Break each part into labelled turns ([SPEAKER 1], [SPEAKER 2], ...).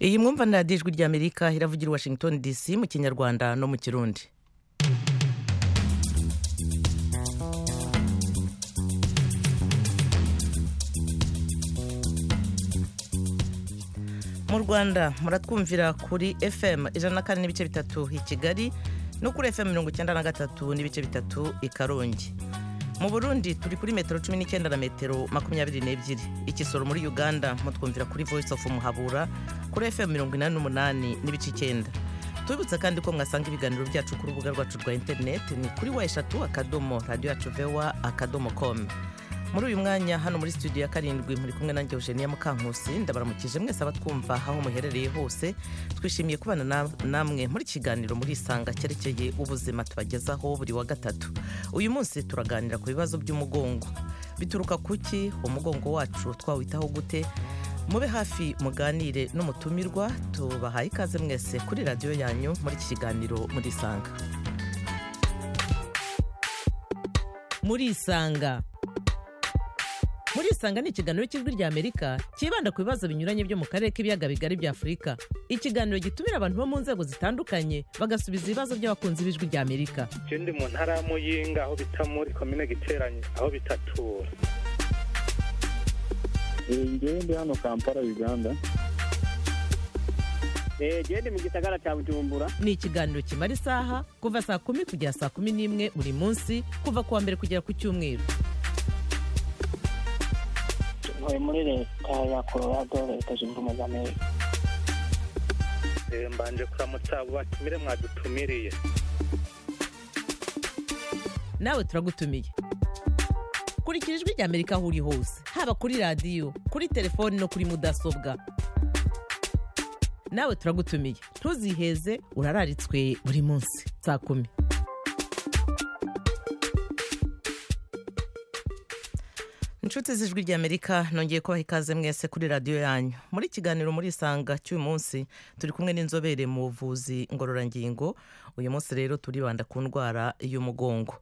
[SPEAKER 1] iyi mwumva na ijwi ry'amerika iravugira i washington dc mu kinyarwanda no mu kirundi mu rwanda muratwumvira kuri fm ijana na kane n'ibice bitatu i kigali no kuri fm mirongo icyenda na gatatu n'ibice bitatu i karongi mu burundi turi kuri metero cumi n'icyenda na metero makumyabiri n'ebyiri ikisoro muri uganda mutwumvira kuri voice of muhabura kuri fm mirongo inani n'umunani n'ibice icyenda tubibutsa kandi ko mwasanga ibiganiro byacu ku rubuga rwacu rwa interineti ni kuri wa eshatu akadomo radiyo yacu vewa akadomo komu muri uyu mwanya hano muri studio ya karindwi muri kumwe nanjye eugenia mukankusi ndabaramukije mwese abatwumva aho muherereye hose twishimiye kubana namwe muri kiganiro muri isanga cyerekeye ubuzima tubagezaho buri wa gatatu uyu munsi turaganira ku bibazo by'umugongo bituruka kuki umugongo wacu twawitaho gute mube hafi muganire n'umutumirwa tubahaye ikaze mwese kuri radiyo yanyu muri iki kiganiro muri isanga muri isanga muri isanga ni ikiganiro cy'ijwi ry'amerika cyibanda ku bibazo binyuranye byo mu karere k'ibiyaga bigari bya afurika ikiganiro gitumira abantu bo mu nzego zitandukanye bagasubiza ibibazo by'abakunzi b'ijwi ry'amerika
[SPEAKER 2] ikindi mu ntara ya muyinga aho bita muri komine giteranye aho bitatura
[SPEAKER 3] ngewe ndi hano kampala uganda
[SPEAKER 4] gende mu gisagara cya bujumbura
[SPEAKER 1] ni ikiganiro kimara isaha kuva saa kumi kugera saa kumi n'imwe buri munsi kuva ku wa mbere kugera ku cyumweru
[SPEAKER 5] ntuye muri leta ya colorado leta zunze ubumwe za amerika
[SPEAKER 2] mbanje kuramutsa abo batumire mwadutumiriye
[SPEAKER 1] nawe turagutumiye kurikira ijwi rya amerika aho uri hose haba kuri radiyo kuri telefoni no kuri mudasobwa nawe turagutumiye ntuziheze urararitswe buri munsi saa kumi inshuti z'ijwi ry'amerika nongeye kubaha ikaze mwese kuri radiyo yanyu muri kiganiro muri isanga cy'uyu munsi turi kumwe n'inzobere mu buvuzi ngororangingo uyu munsi rero turibanda ku ndwara y'umugongo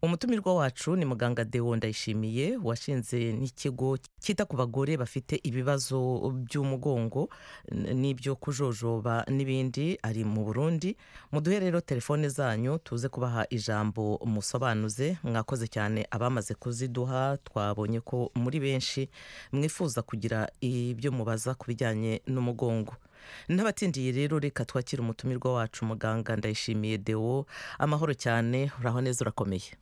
[SPEAKER 1] umutumirwa wacu ni muganga dewo ndayishimiye washinze n'ikigo cyita ku bagore bafite ibibazo by'umugongo n'ibyo kujojoba n'ibindi ari mu burundi muduhe rero telefone zanyu tuze kubaha ijambo musobanuze mwakoze cyane abamaze kuziduha twabonye ko muri benshi mwifuza kugira ibyo mubaza ku bijyanye n'umugongo n'abatsindiye rero reka twakire umutumirwa wacu muganga ndayishimiye dewo amahoro cyane uraho neza urakomeye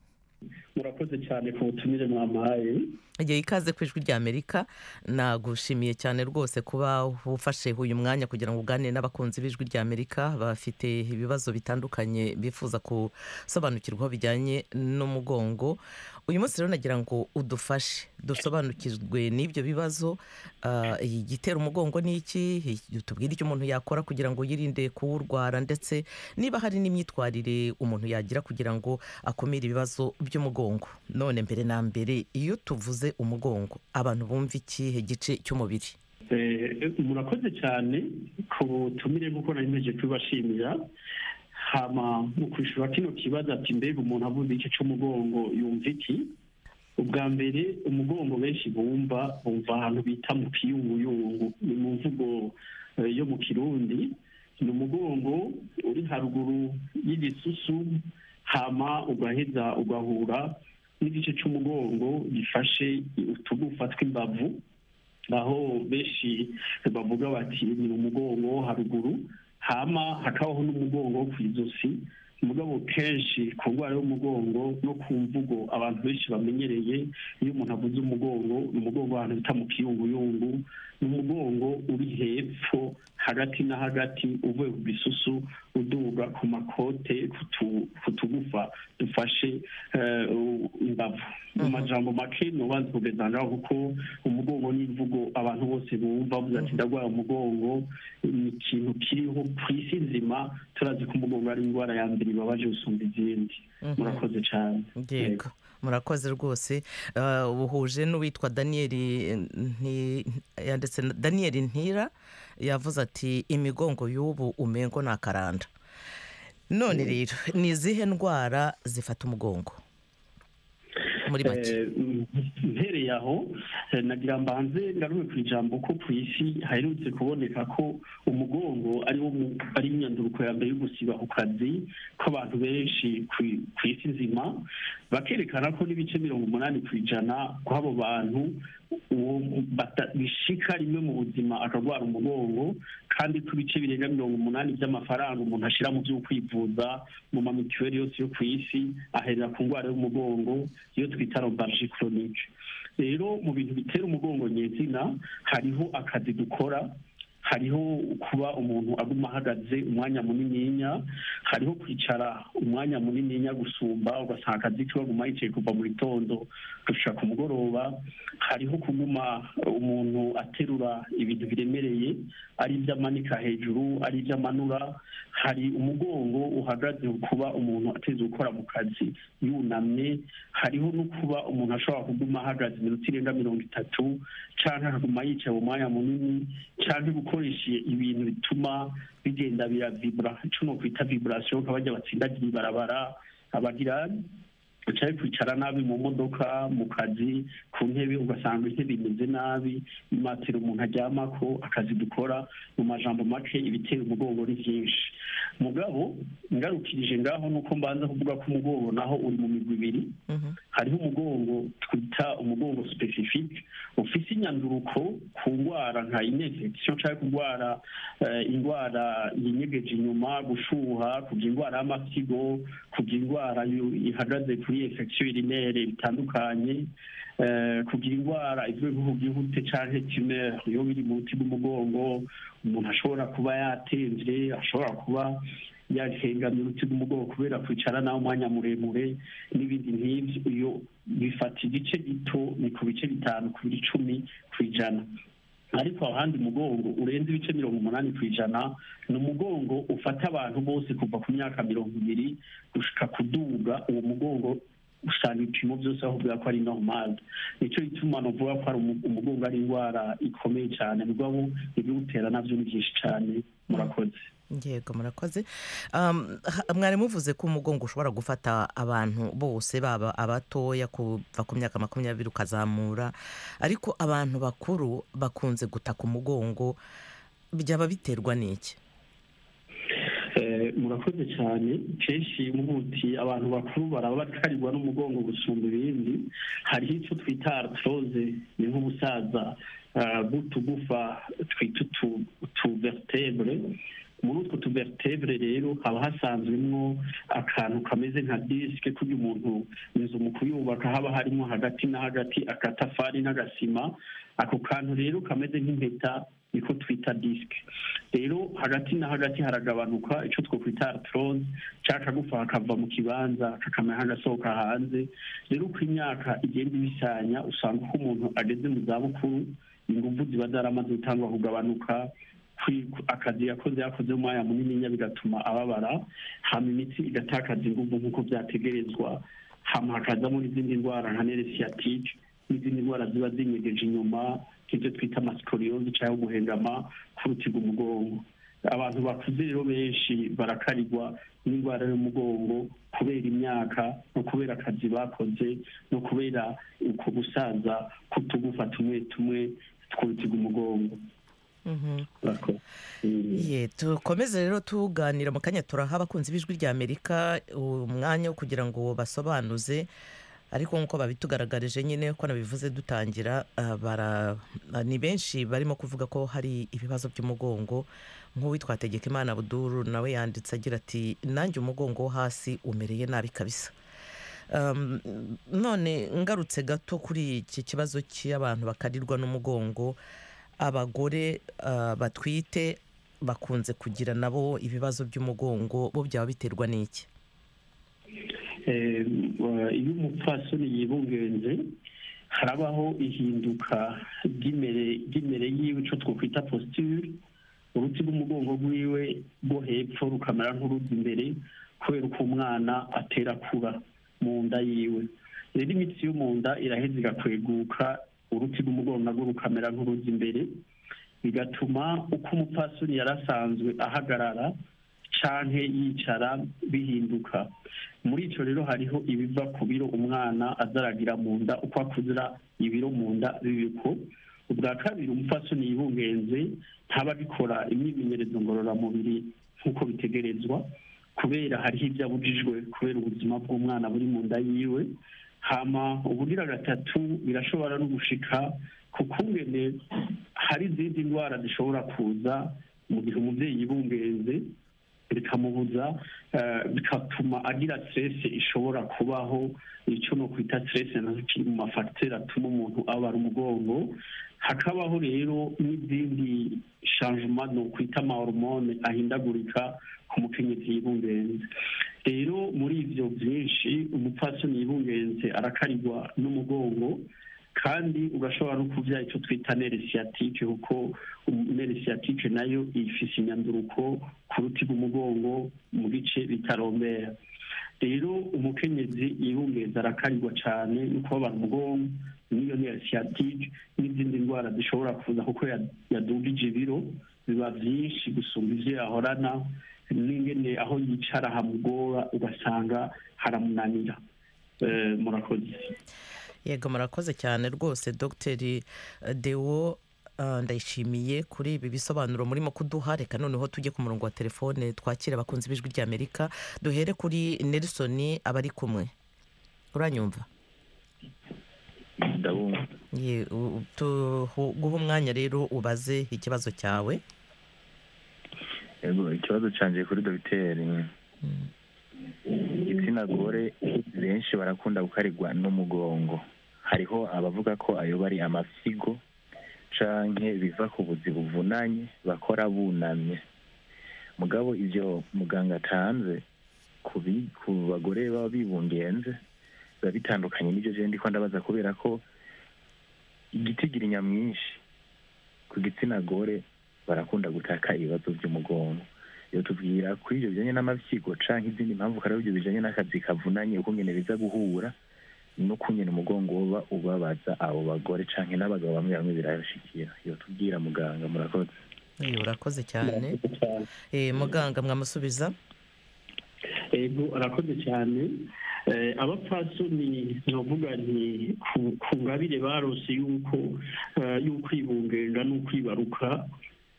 [SPEAKER 6] murakoze cyane ku butumire mwampaye
[SPEAKER 1] igihe ikaze ku ijwi rya amerika nagushimiye cyane rwose kuba ufashe uyu mwanya kugira ngo uganire n'abakunzi b'ijwi rya amerika bafite ibibazo bitandukanye bifuza gusobanukirwaho bijyanye n'umugongo uyu munsi rero nagira ngo udufashe dusobanukirwe n'ibyo bibazo igitera umugongo ni iki tubwire icyo umuntu yakora kugira ngo yirinde kuwurwara ndetse niba hari n'imyitwarire umuntu yagira kugira ngo akumire ibibazo by'umugongo none mbere na mbere iyo tuvuze umugongo abantu bumva ikihe gice cy'umubiri
[SPEAKER 6] murakoze cyane ku butumire kuko nari nteje kubibashimira hama mu kwishyura kino kibazo ati mbega umuntu avuze igice cy'umugongo yumva iki ubwa mbere umugongo benshi bumva bumva ahantu bita mu kiyunguyungu ni mu mvugo yo mu kirundi ni umugongo uri haruguru y'igisusu hama ugaheza ugahura n'igice cy'umugongo gifashe utugufa tw'imbavu aho benshi bavuga bati ni umugongo wo haruguru hama hakabaho n'umugongo wo ku izosi umugabo kenshi ku ndwara y'umugongo no ku mvugo abantu benshi bamenyereye iyo umuntu avuze umugongo ni umugongo ahantu bita mu kiyunguyungu ni umugongo uri hepfo hagati na hagati uvuye ku bisusu uduga ku makote ku tugufa dufashe imbavu mu majambo make ntubanze kugeza ngaho kuko umugongo ni imvugo abantu bose bumva bavuga ati ndarwara umugongo ni ikintu kiriho ku isi nzima turazi ko umugongo ari indwara ya mbere ibabaje gusumba izindi murakoze cyane
[SPEAKER 1] yego murakoze rwose uhuje n'uwitwa daniyeli yanditse daniyeli ntira yavuze ati imigongo y'ubu umengo ni akaranda none rero ni izihe ndwara zifata umugongo muri make
[SPEAKER 6] Eh, mm, mpereye aho eh, nagira mbanze ngarume ku ijambo ko ku isi haherutse kuboneka ko umugongo ari wo mu- ari imyanduruko ya mbere yo gusiba ku kazi kw'abantu benshi ku ku isi nzima bakerekana ko n'ibice mirongo umunani ku ijana kw'abo bantu uwo bata- bishika rimwe mu buzima akarwara umugongo kandi ko ibice birenga mirongo umunani by'amafaranga umuntu ashyira mu byo kwivuza mu ma mituweli yose yo ku isi aherera ku ndwara y'umugongo iyo twita rombarge chronique rero mu bintu bitera umugongo nyezina hariho akazi dukora hariho kuba umuntu aguma ahagaze umwanya munininya hariho kwicara umwanya munininya gusumba ugasanga akazi kiba aguma yicaye kuva mu gitondo gushika ku mugoroba hariho kuguma umuntu aterura ibintu biremereye ari ibyo amanika hejuru ari ibyo amanura hari umugongo uhagaze kuba umuntu ateze gukora mu kazi yunamye hariho no kuba umuntu ashobora kuguma ahagaze iminota irenga mirongo itatu cyangwa akaguma yicaye umwanya munini cyangwa gukoresha ibintu bituma bigenda biravibura icyo ni ukwita viburasiyo nk'abajya batsindagira ibarabara abagira ucaye kwicara nabi mu modoka mu kazi ku ntebe ugasanga intebe imeze nabi imatera umuntu aryamako akazi dukora mu majambo make ibitera umugongo ni byinshi mugabo ngarukirije ngaho nuko mbanza kuvuga ko umugongo naho uri mu migwi ibiri
[SPEAKER 1] Mhm.
[SPEAKER 6] hariho umugongo twita umugongo specific ufite inyanduruko ku ndwara nka infection cyangwa kurwara eh, indwara yinyegeje inyuma gushuha kugira indwara y'amasigo kugira indwara yu- ihagaze kuri infection urinere bitandukanye eh, kugira indwara izwi nk'ubu byihute cyangwa tumeur iyo biri mu ruti rw'umugongo umuntu ashobora kuba yatemvye ashobora kuba yahengamye uruti rw'umugongo kubera kwicara nawe umwanya muremure n'ibindi nk'ibyo iyo bifata igice gito ni ku bice bitanu ku biri icumi ku ijana ariko ahandi umugongo urenze ibice mirongo umunani ku ijana ni umugongo ufata abantu bose kuva ku myaka mirongo ibiri gushika kuduga uwo mugongo usanga ibipimo byose ahubwira ko ari normal nicyo gituma novuga ko ari umu- umugongo ari indwara ikomeye cyane mugabo ibiwutera nabyo ni byinshi cyane murakoze
[SPEAKER 1] yego murakoze Um, ha- mwari muvuze ko umugongo ushobora gufata abantu bose baba abatoya kuva ku myaka makumyabiri ukazamura ariko abantu bakuru bakunze gutaka umugongo byaba biterwa n'iki
[SPEAKER 6] Eh, murakoze cyane kenshi mubuti abantu bakuru baraba batarirwa n'umugongo gusumba ibindi hariho icyo twita arthrose ni nk'ubusaza ah, bw'utugufa twita utu- utuvertebre muri utwo tuvertebre rero haba hasanzwemwo akantu kameze nka disike kugira umuntu inzu mu kuyubaka haba harimo hagati na hagati akatafari n'agasima ako kantu rero kameze nk'impeta niko twita disike rero hagati na hagati haragabanuka icyo twakwita arthrose cyangwa akagufa kakava mu kibanza kakamera nk'agasohoka hanze rero uko imyaka igenda ibisanya usanga uko umuntu ageze mu zabukuru ingufu ziba zaramaze gutangwa kugabanuka kwi- akazi yakoze yakoze umwanya munini bigatuma ababara hama imitsi igatakaza ingufu nk'uko byategerezwa hama hakazamo n'izindi ndwara nka neresiyatike n'izindi ndwara ziba zinyegeje inyuma nk'ibyo twita amasiporiyozi cyangwa guhengama kurutira umugongo abantu bakuze rero benshi barakarirwa n'indwara y'umugongo kubera imyaka no kubera akazi bakoze no kubera uko gusaza kutugufa tumwe tumwe twurutira umugongo
[SPEAKER 1] Mhm.
[SPEAKER 6] Murakoze. Mm.
[SPEAKER 1] Ye, dukomeze rero tuganira mu kanya turaha abakunzi b'ijwi rya amerika umwanya wo kugira ngo basobanuze ariko nk'uko babitugaragarije nyine ko nabivuze dutangira ah, bara- ah, ni benshi barimo kuvuga ko hari ibibazo by'umugongo nk'uwitwa Hategekimana buduru nawe yanditse agira ati nanjye umugongo wo hasi umereye nabi kabisa Um, none ngarutse gato kuri iki kibazo cy'abantu bakarirwa n'umugongo abagore ah, batwite bakunze kugira nabo ibibazo by'umugongo bo byaba biterwa n'iki
[SPEAKER 6] Eh, wa- iyo umupfasoni yibungenze harabaho ihinduka ry'imere ry'imere yiwe icyo twakwita posture uruti rw'umugongo rwiwe rwo hepfo rukamera nk'urujya imbere kubera uko umwana atera kuba mu nda yiwe rero imitsi yo mu nda iraheza igakweguka uruti rw'umugongo narwo rukamera nk'urujya imbere bigatuma uko umupfasoni yari asanzwe ahagarara canke yicara bihinduka muri icyo rero hariho ibiva ku biro umwana azaragira mu nda uko akuzira ibiro mu nda bibiko ubwa kabiri umupfasoni yibungenze ntaba abikora imyimenyerezo ngororamubiri nk'uko bitegerezwa kubera hariho ibyo abujijwe kubera ubuzima bw'umwana buri mu nda yiwe hama ubugira gatatu birashobora no gushika ku kungene hari izindi ndwara zishobora kuza mu gihe umubyeyi yibungenze bikamubuza eh, bigatuma agira stress ishobora kubaho icyo no kwita stress nazo kiri mu mafagitere atuma umuntu abara umugongo hakabaho rero n'izindi changement no kwita amahormone ahindagurika ku mukenyezi yibungenze rero muri ivyo byinshi umupfasoni yibungenze arakarigwa n'umugongo kandi ugashobora no kubyara icyo twita neresiyatike kuko neresiyatike nayo ifise imyanduruko ku ruti rw'umugongo mu bice bitarombera rero umukenyezi yibungeza arakarigwa cyane no kubabara umugongo n'iyo neresiyatike n'izindi ndwara zishobora kuza kuko yadugije ibiro biba byinshi gusumba ibyo yahorana n'ingene aho yicara hamugora ugasanga haramunanira Eh, murakoze
[SPEAKER 1] yego murakoze cyane rwose dogiteri dewo eh, ndayishimiye kuri ibi bisobanuro murimo kuduha reka noneho tujye ku murongo wa telefone twakire abakunzi b'ijwi ry'amerika duhere kuri nelson abari kumwe uranyumva
[SPEAKER 7] ndabumva
[SPEAKER 1] Ye- u- u- tuhu- guha umwanya rero ubaze ikibazo cyawe
[SPEAKER 7] yego ikibazo cyanjye kuri dogiteri
[SPEAKER 1] Mm.
[SPEAKER 7] igitsina gore benshi barakunda gukarigwa n'umugongo hariho abavuga ko ayo bari amasigo canke biva ku buzi buvunanye bakora bunamye mugabo ibyo muganga atanze ku bi- ku bagore baba bibungenze biba bitandukanye n'ibyo jewe ndiko ndabaza kubera ko igitigira nyamwinshi ku gitsina gore barakunda gutaka ibibazo by'umugongo iyo tubwira kuri ibyo bijyanye n'amabyigo canke izindi mpamvu hari ibyo bijyanye n'akazi kavunanye uko nyine biza guhura no kunyene umugongo uba ubabaza abo bagore canke n'abagabo bamwe bamwe birabashikira iyo tubwira muganga murakoze
[SPEAKER 1] Ye, urakoze cyane Eh, muganga mwamusubiza
[SPEAKER 6] ego arakoze cyane Eh, abapfasoni ntibavuga nti ku- ku ngabire barose yuko eh, y'ukwibungenga n'ukwibaruka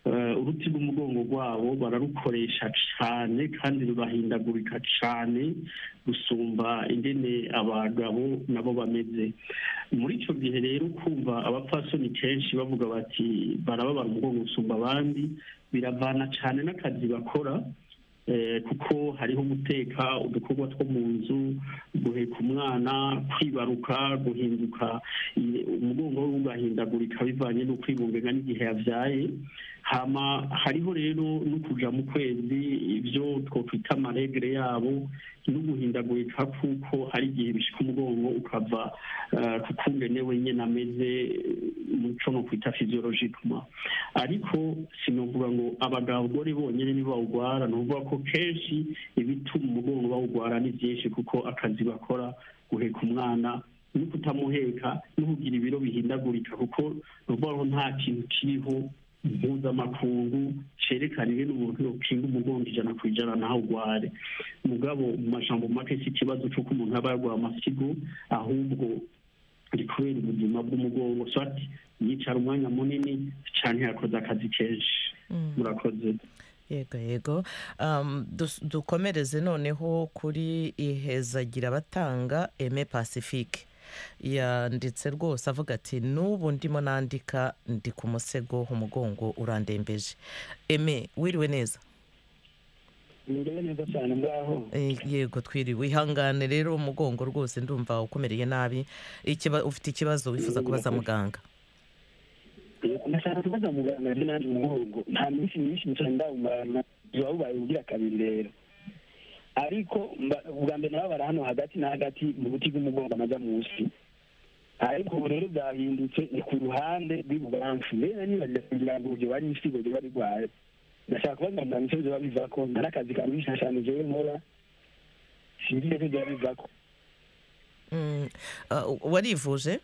[SPEAKER 6] Eh, uruti rw'umugongo rwabo bararukoresha cyane kandi rurahindagurika cyane gusumba ingene abagabo nabo bameze muri icyo gihe rero kumva abapfasoni kenshi bavuga bati barababara umugongo gusumba abandi biravana cyane n'akazi bakora Eh, kuko hariho guteka udukorwa two mu nzu guheka umwana kwibaruka guhinduka i- umugongo we ugahindagurika bivanye no kwibungenga n'igihe yabyaye hama hariho rero no kuja mu kwezi ibyo twokwita amaregere yabo no guhindagurika kuko hari igihe bishika umugongo ukava eh, ku kungene wenyine ameze muco no kwita physiologically ariko sinovuga ngo abagore bonyine nibo bawugwara ni ukuvuga ko kenshi ibituma umugongo bawugwara ni byinshi kuko akazi bakora guheka umwana no kutamuheka no kugira ibiro bihindagurika kuko ni ukuvuga ngo nta kintu kiriho mpuzamakungu cerekaniwe n'umuntu yokinga umugongo ijana ku ijana ntawugware mugabo mu majambo make si ikibazo c'uko umuntu aba yarwaye amasigo ahubwo ni kubera ubuzima bw'umugongo swati yicara umwanya munini cyane yakoze akazi kenshi
[SPEAKER 1] Mm.
[SPEAKER 6] murakoze
[SPEAKER 1] yego yego Um, dus- dukomereze noneho kuri ihezagira abatanga eme pacifique yanditse rwose avuga ati n'ubu ndimo nandika ndi ku musego umugongo urandembeje eme wiriwe neza
[SPEAKER 3] Niriwe neza cyane mbaho.
[SPEAKER 1] Eh, yego twiriwe ihangane rero umugongo rwose ndumva ukomereye nabi Ikiba- ufite ikibazo wifuza kubaza muganga
[SPEAKER 3] Ndashaka kubaza muganga rero nanjye umugongo. Nta minsi myinshi nicara ndawumarana. Biba bubaye ugira kabiri rero. Ariko mba- ubwa mbere nababara hano hagati na hagati mu buti bw'umugongo amaja munsi. Ariko ubu rero byahindutse ni ku ruhande rw'ibubamfu. Mbere nibagira kugira ngo ibyo bari ibisigo byo bari rwaye. Ndashaka kubaza muganga icyo byoba biva ko. Nta n'akazi karuhisha cyane jewe nkora. Sinzi icyo byoba biva ko.
[SPEAKER 1] Mm, ah, warivuje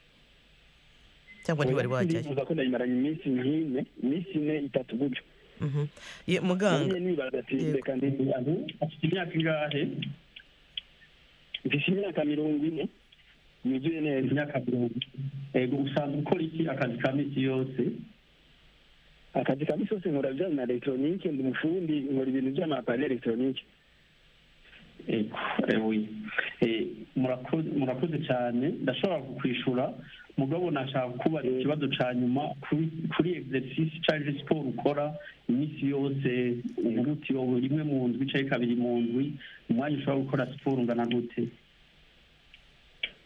[SPEAKER 1] cyangwa ntiwari wajyayo
[SPEAKER 3] ndifuza ko ndayimaranye iminsi nk'ine iminsi ine itatu gutyo
[SPEAKER 1] Mhm. Ye, muganga
[SPEAKER 3] nibaza ati
[SPEAKER 1] Yego.
[SPEAKER 3] reka ndi
[SPEAKER 6] afite imyaka ingahe
[SPEAKER 3] mfite imyaka mirongo ine yuzuye neza
[SPEAKER 6] imyaka mirongo ego usanzwe ukora iki akazi ka minsi yose
[SPEAKER 3] akazi ka misi yose nkora bijyanye na elegitoronike ndi umufundi nkora ibintu by'amapane elegitoronike
[SPEAKER 6] ego ewe Eh, murakoze- murakoze cyane ndashobora kukwishura mugabo nashaka kuba ikibazo cya nyuma kuri kuri exercise cyangwa siporo ukora iminsi yose uburutse wowe rimwe mu ndwi cyangwa kabiri mu ndwi umwanya ushobora gukora siporo ungana gute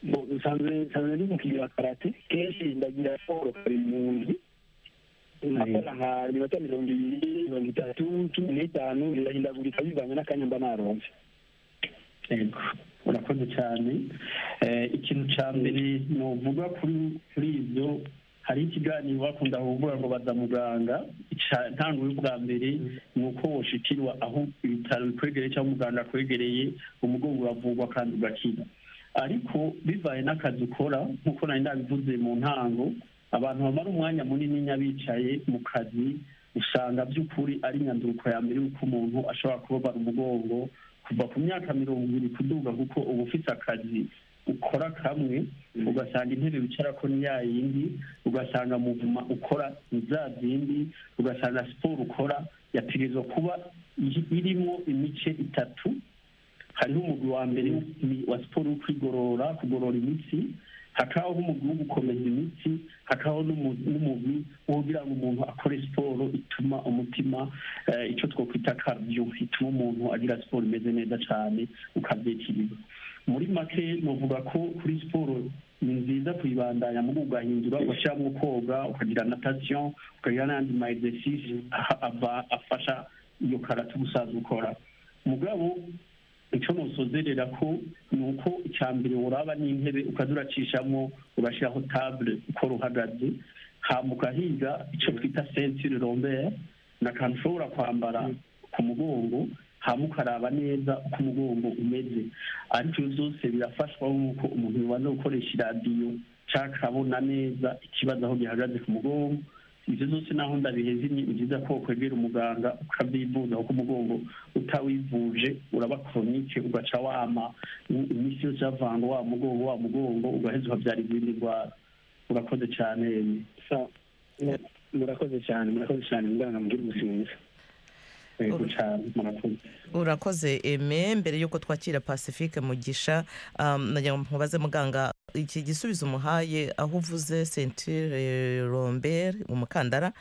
[SPEAKER 3] Bo- nsanzwe nsanzwe ndi mu kigero karate kenshi ndagira siporo kare mu nzu nkakora nka minota mirongo ibiri mirongo itatu cumi n'itanu birahindagurika bivanye n'akanya mba naronse
[SPEAKER 6] Yego, urakoze cyane Eh, ikintu cya mbere nuvuga kuri kuri ibyo hari ikiganiro bakunda kuvuga ngo baza muganga Ica- intandaro y'ubwa mbere ni uko woshikirwa aho ibitaro bikwegereye cyangwa umuganga akwegereye umugongo uravurwa kandi ugakira ariko bivaye n'akazi ukora nk'uko nari ndabivuze mu ntango abantu bamara umwanya munini bicaye mu kazi usanga by'ukuri ari inyanduko ya mbere y'uko umuntu ashobora kubabara umugongo kuva ku myaka mirongo ibiri kuduga kuko uba ufite akazi ukora kamwe ugasanga intebe wicarako ni ya yindi ugasanga muvuma ukora ni za zindi ugasanga siporo ukora yategerezwa kuba i- irimo imice itatu hariho umugwi wa mbere w'imi- wa siporo wo kwigorora kugorora imitsi hakabaho umugwi wo gukomeza imitsi hakabaho n'umu- n'umugwi wo kugira ngo umuntu akore siporo ituma umutima eh, icyo twakwita kardio ituma umuntu agira siporo imeze neza cyane ukabyekirira muri make novuga ko kuri siporo ni nziza kuyibandanya mu ugahindura ugashyiramo koga ukagira natation ukagira n'andi ma exercice aha- ava- afasha iyo karate gusaza ukora mugabo icyo nusozerera ko ni uko icya mbere uraba n'intebe ukaza uracishamo ugashyiraho table ukora uhagaze hama ugahiga icyo twita sentire rombere ni akantu ushobora kwambara ku mugongo hama ukaraba neza uko umugongo umeze ariko ibyo byose birafashwa n'uko umuntu yabanza gukoresha iradiyo cyangwa akabona neza ikibazo aho gihagaze ku mugongo ibyo byose naho ndabihezimye ni byiza ko wakwegera umuganga ukabyivuza kuko umugongo utawivuje uraba koronike ugaca wama i- iminsi yose yavanga wa mugongo wa mugongo ugaheza ukabyara izindi ndwara urakoze cyane yemwe
[SPEAKER 3] Sa- mu- murakoze cyane murakoze cyane muganga mugire ubuzima bwiza
[SPEAKER 6] yego cyane murakoze
[SPEAKER 1] urakoze eme mbere y'uko twakira pacifique mugisha um, nagira ngo mubaze muganga iki gisubizo umuhaye aho uvuze centire rombere umukandara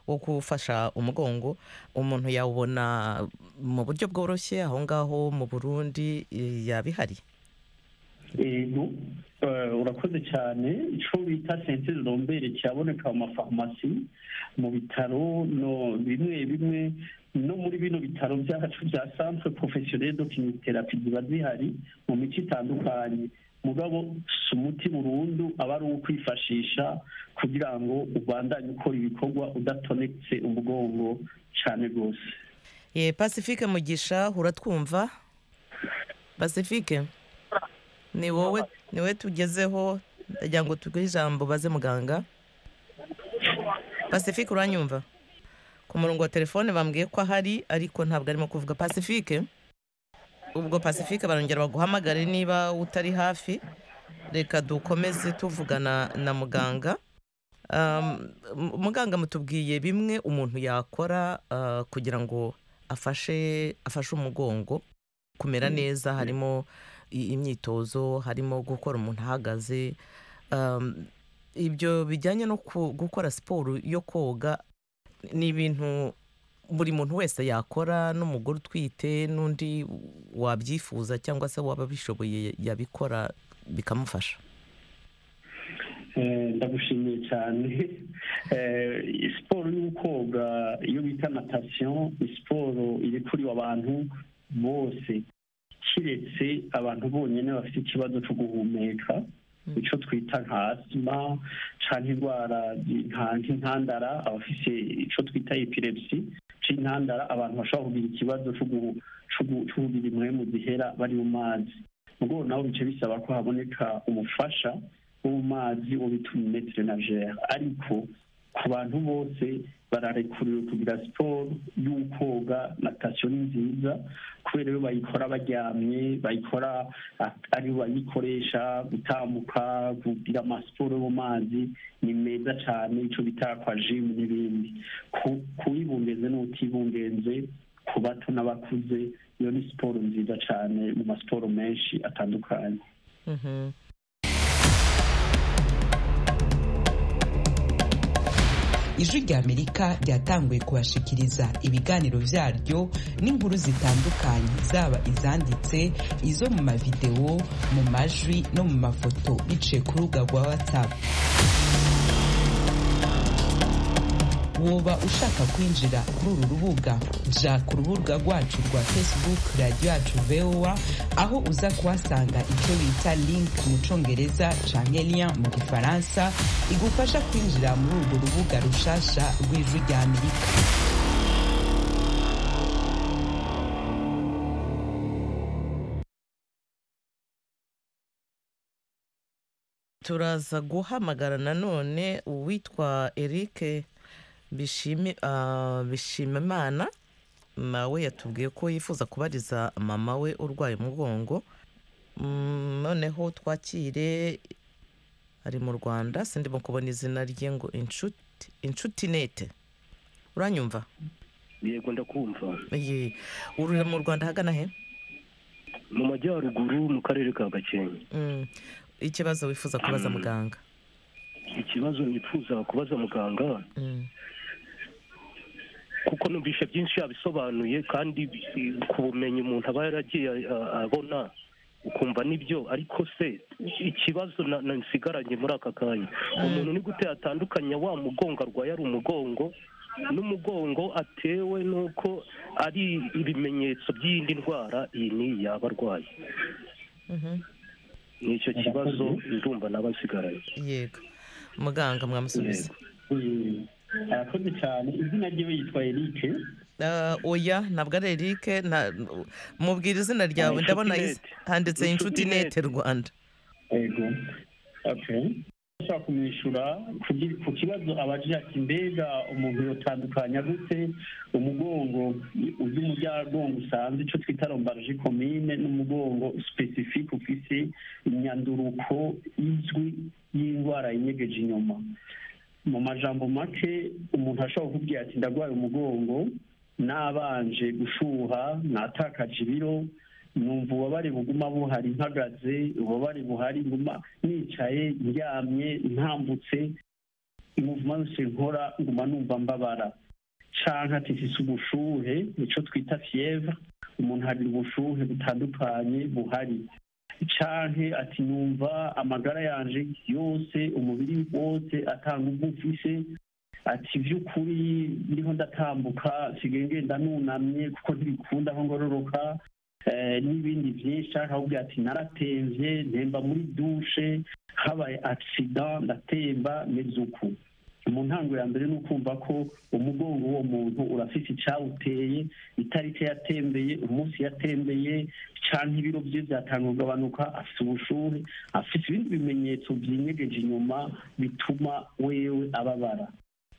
[SPEAKER 1] wo gufasha umugongo umuntu yawubona mu buryo bworoshye aho ngaho mu burundi eh, yaba ihari
[SPEAKER 6] yego eh, urakoze cyane icyo bita sentire rombere kiraboneka mu mafarumasi mu bitaro no bimwe bimwe no muri bino bitaro byacu bya centre professionnel de chimiothérapie ziba zihari mu mico itandukanye mugabo si umuti burundu aba ari uwo kwifashisha kugira ngo ubandanye ukora ibikorwa udatonetse umugongo cyane rwose
[SPEAKER 1] ye pacifique mugisha uratwumva pacifique ni wowe ni wowe tugezeho ndagira ngo tuguhe ijambo baze muganga pacifique uranyumva ku murongo wa telefone bambwiye ko ahari ariko ntabwo arimo kuvuga pacifique ubwo pacifique barongera baguhamagare niba utari hafi reka dukomeze tuvugana na muganga Um, mu- muganga mutubwiye bimwe umuntu yakora uh, kugira ngo afashe afashe umugongo kumera neza harimo i- imyitozo harimo gukora umuntu ahagaze Um, ibyo bijyanye no ku- gukora siporo yo koga ni ibintu buri muntu wese yakora n'umugore utwite n'undi wabyifuza cyangwa se waba abishoboye yabikora bikamufasha
[SPEAKER 6] Eh, ndagushimiye cyane Eh, siporo yo koga iyo bita natasiyo ni siporo iri kuri abantu bose kiretse abantu bonyine bafite ikibazo cyo guhumeka icyo twita nka asima cyangwa indwara zi- nka- nk'intandara abafite icyo twita epilepsi cy'intandara abantu bashobora kugira ikibazo cyo guhu- cyo gu- cyo kugira impwemu zihera bari mu mazi ubwo nabo bice bisaba ko haboneka umufasha wo mu mazi wo bita umumetere najere ariko ku bantu bose bararekuriwe kugira siporo y'ukoga natasiyo ni nziza ku kubera iyo bayikora baryamye bayikora ari bayikoresha gutambuka kugira amasiporo yo mu mazi ni meza cyane icyo bita jimu n'ibindi kuyibumbeze n'utibumbeze ku bato n'abakuze iyo ni siporo nziza cyane mu masiporo menshi atandukanye
[SPEAKER 8] ijwi ry'amerika ryatanguye kubashikiriza ibiganiro byaryo n'inkuru zitandukanye zaba izanditse izo mu mavidewo mu majwi no mu mafoto biciye ku rubuga rwa watsapu woba ushaka kwinjira kuri uru rubuga jya ku rubuga rwacu rwa facebook radiyo yacu vowa aho uza kuhasanga icyo bita link mu cyongereza cyangwa liya mu gifaransa igufasha kwinjira muri urwo rubuga rushasha rw'ijwi rya amerika
[SPEAKER 1] turaza guhamagara nanone uwitwa erike bishimimana nawe yatubwiye ko yifuza kubariza mama we urwaye umugongo noneho twakire ari mu rwanda sindimo kubona izina rye ngo inshuti inshuti nete uranyumva
[SPEAKER 9] yego ndakumva
[SPEAKER 1] ururira mu rwanda ahagana he
[SPEAKER 9] mu majyaruguru mu karere ka gakenke
[SPEAKER 1] ikibazo wifuza kubaza muganga
[SPEAKER 9] ikibazo nifuza kubaza muganga kuko numvise byinshi yabisobanuye kandi ku bumenyi umuntu aba yaragiye abona ukumva nibyo ariko se ikibazo nsigaranye muri aka kanya umuntu ni gute yatandukanya wa mugongo arwaye ari umugongo n'umugongo atewe n'uko ari ibimenyetso by'iyindi ndwara iyi n'iyi yaba arwaye ni icyo kibazo ndumva n'abasigaranye
[SPEAKER 1] yego muganga mwamusubiza
[SPEAKER 6] arakoze cyane izina ryiwe yitwa erike
[SPEAKER 1] oya ntabwo ari erike mubwira izina ryawe ndabona handitse inshuti nete rwanda
[SPEAKER 6] yego ashobora kumwishyura ku kibazo abajije ati mbega umuntu yotandukanya gute umugongo uzi umujyagongo usanzwe icyo twita rombaje komine n'umugongo sipesifike ufise imyanduruko izwi y'indwara yinyegeje inyuma mu majambo make umuntu ashobora kukubwira ati ndarwaye umugongo nabanje gushuha natakaje ibiro numva ububabare buguma buhari mpagaze ububabare buhari nguma nicaye ndyamye ntambutse umuvuma wese nkora nguma numva mbabara canka tifise ubushuhe nico twita fievre umuntu hari ubushuhe butandukanye buhari canke ati numva amagara yanje yose umubiri wose atanga ubwo ufise ati by'ukuri ndiho ndatambuka nsigaye ngenda nunamye kuko ntibikunda aho ngororoka n'ibindi byinshi cyangwa ahubwo ati naratemvye ntemba muri dushe habaye agisida ndatemba meze uku mu ntango ya mbere ni ukumva ko umugongo w'uwo muntu urafite icyawuteye itariki yatembeye umunsi yatembeye cyangwa ibiro bye byatanga kugabanuka afite ubushuhe afite ibindi bimenyetso byinyegeje inyuma bituma wewe ababara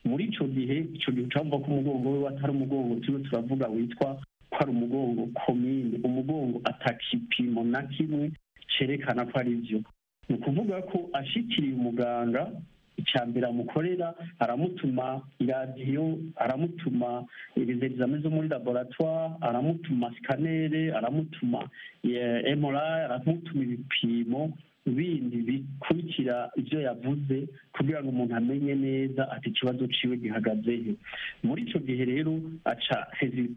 [SPEAKER 6] muri icyo gihe icyo gihe ucamva ko umugongo we atari umugongo turiho turavuga witwa ko ari umugongo komine umugongo atakipimo na kimwe cyerekana ko ari byo ni ukuvuga ko ashikiriye umuganga icya mbere amukorera aramutuma iradiyo aramutuma ibizamini zo muri laboratwari aramutuma sikanere aramutuma emorari aramutuma ibipimo bindi bikurikira ibyo yavuze kugira ngo umuntu amenye neza ati ikibazo ciwe gihagaze he muri icyo gihe rero aca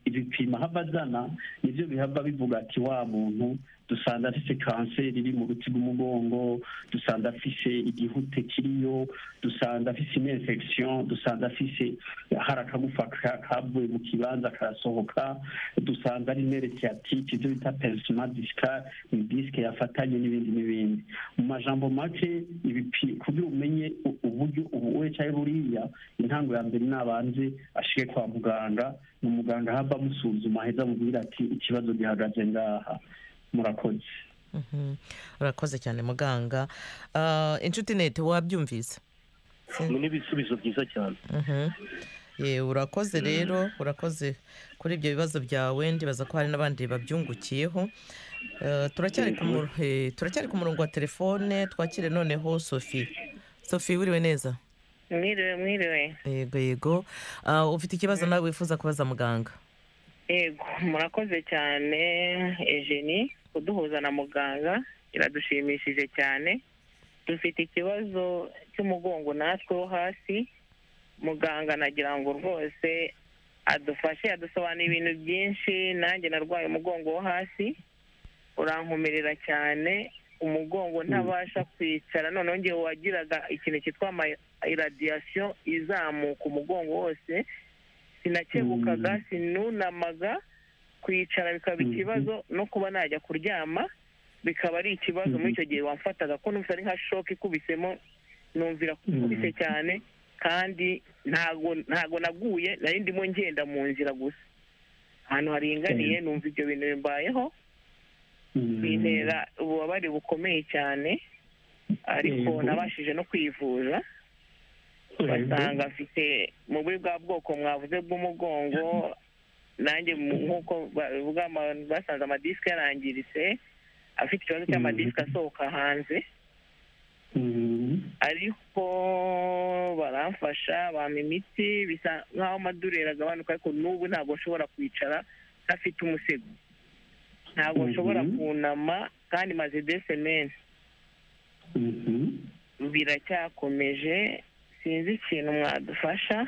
[SPEAKER 6] ibipimo ahava azana nibyo bihava bivuga ati wa muntu dusanga afite kanseri iri mu ruti rw'umugongo dusanga afite igihute kiriyo dusanga afite infection dusanga afite hari akagufa kavuye mu kibanza karasohoka dusanga ari neresiyatike ibyo bita perisima disika ni disike yafatanye n'ibindi n'ibindi mu majambo make kugira umenye uburyo ubu cyangwa buriya intango ya mbere nabanze ashike kwa muganga ni umuganga ahava amusuzuma aheza amubwira ati ikibazo gihagaze ngaha murakoze
[SPEAKER 1] urakoze cyane muganga inshuti nete wabyumvise
[SPEAKER 9] ni ibisubizo byiza cyane
[SPEAKER 1] yewe urakoze rero urakoze kuri ibyo bibazo byawe ndibaza ko hari n'abandi babyungukiyeho Eh, turacyari ku mu- eh, turacyari ku murongo wa telefone twakire noneho sophie sophie wiriwe neza
[SPEAKER 10] mwiriwe mwiriwe
[SPEAKER 1] yego yego Ah, ufite ikibazo nawe wifuza kubaza muganga
[SPEAKER 10] yego murakoze cyane ejeni kuduhuza na muganga biradushimishije cyane dufite ikibazo cy'umugongo natwe wo hasi muganga nagira ngo rwose adufashe adusobanura ibintu byinshi nanjye narwaye umugongo wo hasi urankomerera cyane umugongo ntabasha kwicara noneho ngewe wagiraga ikintu cyitwa iradiyasiyo izamuka umugongo wose sinakebukaga sinunamaga kwicara bikaba ikibazo no kuba najya kuryama bikaba ari ikibazo muri icyo gihe wamfataga ko numvise ari nka shoke ikubisemo numvira ko ikubise cyane kandi ntago ntago naguye nari ndimo ngenda mu nzira gusa ahantu haringaniye numva ibyo bintu bimbayeho bintera ububabare bukomeye cyane ariko
[SPEAKER 11] Yego.
[SPEAKER 10] nabashije no kwivuza basanga afite mu buri bwa bwoko mwavuze bw'umugongo nanjye mu- nk'uko bavuga ama- basanze amadisike yarangiritse afite ikibazo cy'amadisike asohoka hanze ariko baramfasha bampa imiti bisa nk'aho amadureri agabanuka ariko n'ubu ntabwo nshobora kwicara ntafite umusego ntabwo nshobora kunama kandi maze desemeni biracyakomeje sinzi ikintu mwadufasha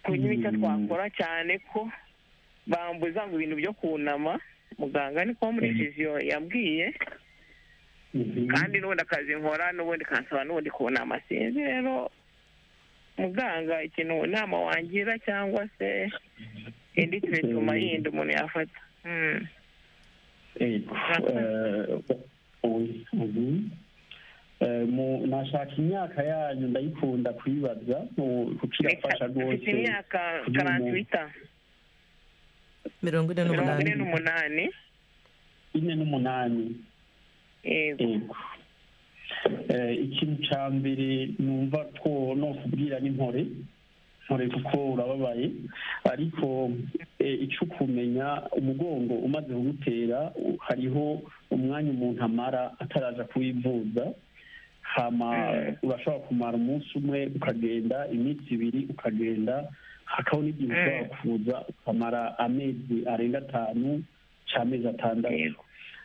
[SPEAKER 10] kugira icyo twakora cyane ko bambuza ngo ibintu byo kunama muganga niko muri viziyo yambwiye kandi n'ubundi akazi nkora n'ubundi kansaba n'ubundi kunama sinzi rero muganga ikintu inama wangira cyangwa se indi turetuma yindi umuntu yafata Mm.
[SPEAKER 6] Yego. Eh, oya. Mhm. Eh, mu- nashaka imyaka yanyu ndayikunda kuyibaza mu- kuko irafasha
[SPEAKER 10] mfite
[SPEAKER 6] rwose
[SPEAKER 10] imyaka
[SPEAKER 6] kugira umuntu-
[SPEAKER 10] karantwita
[SPEAKER 1] mirongo ine
[SPEAKER 10] mirongo
[SPEAKER 1] n'umunani
[SPEAKER 10] ine n'umunani
[SPEAKER 6] ine n'umunani
[SPEAKER 10] yego
[SPEAKER 6] Eh, ikintu cya mbere numva two no kubwira n'impore mpore kuko urababaye ariko eh, icyo kumenya umugongo umaze kugutera u- hariho umwanya umuntu amara ataraza kuwivuza hama urashobora kumara umunsi umwe ukagenda iminsi ibiri ukagenda hakaho n'igihe ushobora kuza ukamara amezi arenga atanu cy'amezi atandatu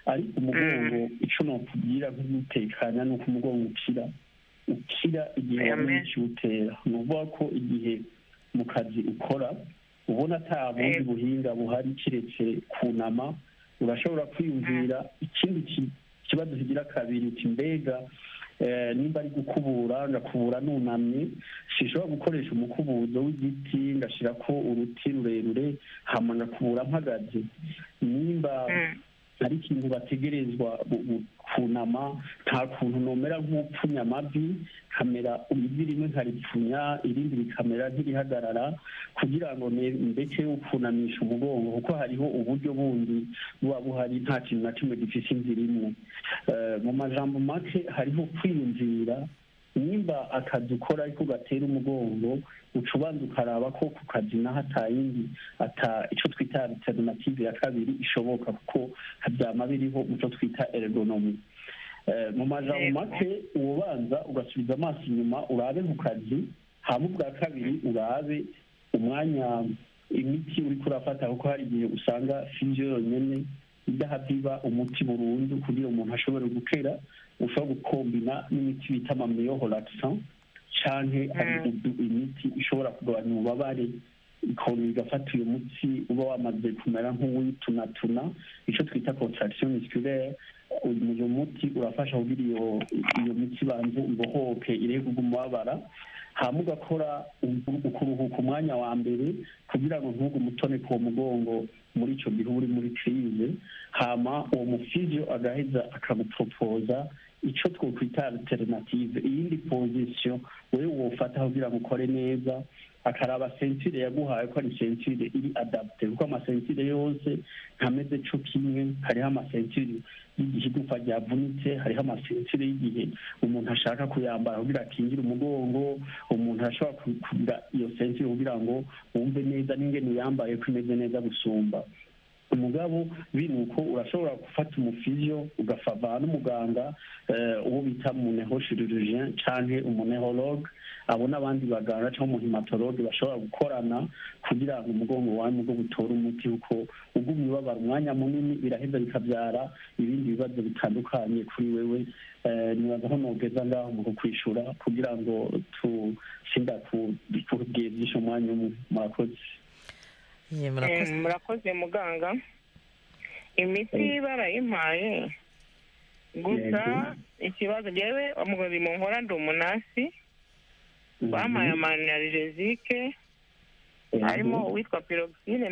[SPEAKER 6] ariko umugongo icyo nokubwira nk'umutekanya ni uko umugongo ukira ukira igihe wamenye ikiwutera ni ukuvuga ko igihe mu kazi ukora ubona ata bundi buhinga buhari keretse kunama urashobora kwiyumvira ikindi ki- kibazo kigira kabiri uti mbega eh, nimba ari gukubura ngakubura nunamye sinshobora gukoresha umukubuzo w'igiti ngashyira ko uruti rurerure hama ngakubura mpagaze nimba ari ikintu bategerezwa bu- bu- kunama nta kuntu nomera nk'upfunya amavi kamera ivi rimwe nkaripfunya irindi rikamera nk'irihagarara kugira ngo ne- ndeke ukunamisha umugongo kuko hariho uburyo bundi buba buhari nta kintu na kimwe gifite inzira imwe Eh, mu majambo make hariho kwiyumvira nimba akazi ukora ariko gatera umugongo uca ubanza ukaraba ko ku kazi naho atayindi ata icyo twita alternative ya kabiri ishoboka kuko byama biriho muco twita ergonomy Eh, mu majambo make uwo banza ugasubiza amaso inyuma urabe ku kazi hama ubwa kabiri urabe umwanya imiti uri kurafata kuko hari igihe usanga fizyo yonyine idahabiba umuti burundu kugira umuntu ashobore gukera ushobora gukombina n'imiti bita mamiyororakisa canke hari udu- imiti ishobora kugabanya ububabare ikongera igafata uyu muti uba wamaze kumera nk'uwitunatuna icyo twita contraction musculaire uyu uyu muti urafasha kugira iyo iyo miti ibanze ibohoke irebe kuguma ubabara hama ugakora u- ukuruhuka umwanya wa mbere kugira ngo ntugume utoneka uwo mugongo muri icyo gihe uba uri muri crise hama uwo mufizio agaheza akagupropoza icyo twokwita alternative iyindi position wewe wofata kugira ngo ukore neza akaraba sentire yaguhaye ko ari sentire iri adapte kuko amasentire yose ntameze co kimwe hariho amasentire y'igihe igufwa ryavunitse hariho amasentire y'igihe umuntu ashaka kuyambara kugira akingire umugongo umuntu ashobora kugira iyo sentire kugira ngo wumve neza n'ingene uyambaye ko imeze neza gusumba umugabo binuko urashobora gufata umufiziyo ugafava n'umuganga uwo bita munehoshirirujien canke umunehologe abo n'abandi baganga cyangwa umuhimatologe bashobora gukorana kugira ngo umugongo wawe mu bwo gutora umuti kuko ugumye ubabara umwanya munini biraheza bikabyara ibindi bibazo bitandukanye kuri wewe nibaza aho nogeza ngaho mu kukwishura kugira ngo tusinda kubwigisha umwanya umwe murakoze
[SPEAKER 10] murakoze muganga imiti barayimpaye gusa ikibazo ngewe umubiri mu nkora ndi umunasi bampaye amanerijezike harimo uwitwa piroxine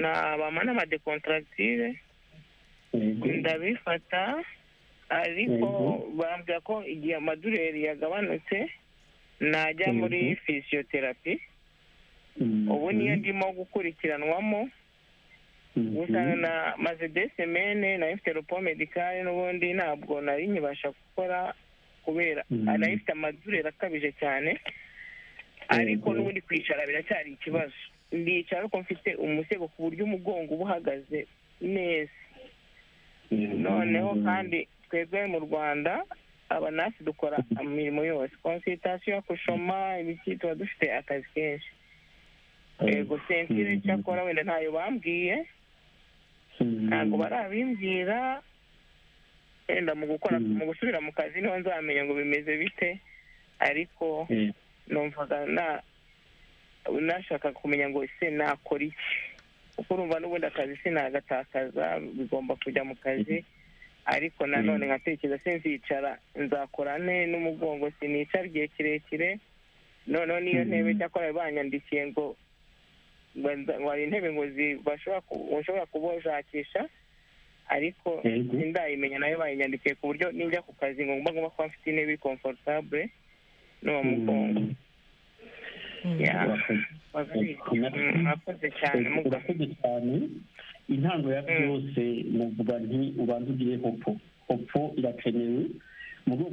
[SPEAKER 10] na bama n'amadekontaratire ndabifata ariko bambwira ko igihe amadureri yagabanutse najya muri fisiyoterapi ubu niyo ndimo gukurikiranwamo gusa maze desemene nayo mfite rupo medikare n'ubundi ntabwo nari nkibasha gukora kubera nayo ifite amadureri akabije cyane ariko n'ubundi kwicara biracyari ikibazo ndicara ariko mfite umusego ku buryo umugongo uba uhagaze neza noneho kandi twebwe mu rwanda abanasi dukora imirimo yose konsiritasiyo kushoma ibiki tuba dufite akazi kenshi yego sentire cyakora wenda ntayo bambwiye ntabwo barabimbwira wenda mu gukora mu gusubira mu kazi niho nzamenya ngo bimeze bite ariko numvaga nashaka kumenya ngo ese nakora iki kuko urumva n'ubundi akazi sinagatakaza bigomba kujya mu kazi ariko nanone nkatekereza sinzicara nzakora ne n'umugongo sinicara igihe kirekire noneho niyo ntebe cyakora banyandikiye ngo hari intebe ngo ushobora kubashakisha ariko sindayimenya nayo bayinyandikiye ku buryo ninjya ku kazi ngo mba ngomba kuba mfite intebe komfortable n'uwo mugongo murakoze cyane
[SPEAKER 6] murakoze cyane intango ya byose muvuga nti ubanza ugire hopo hopo irakenewe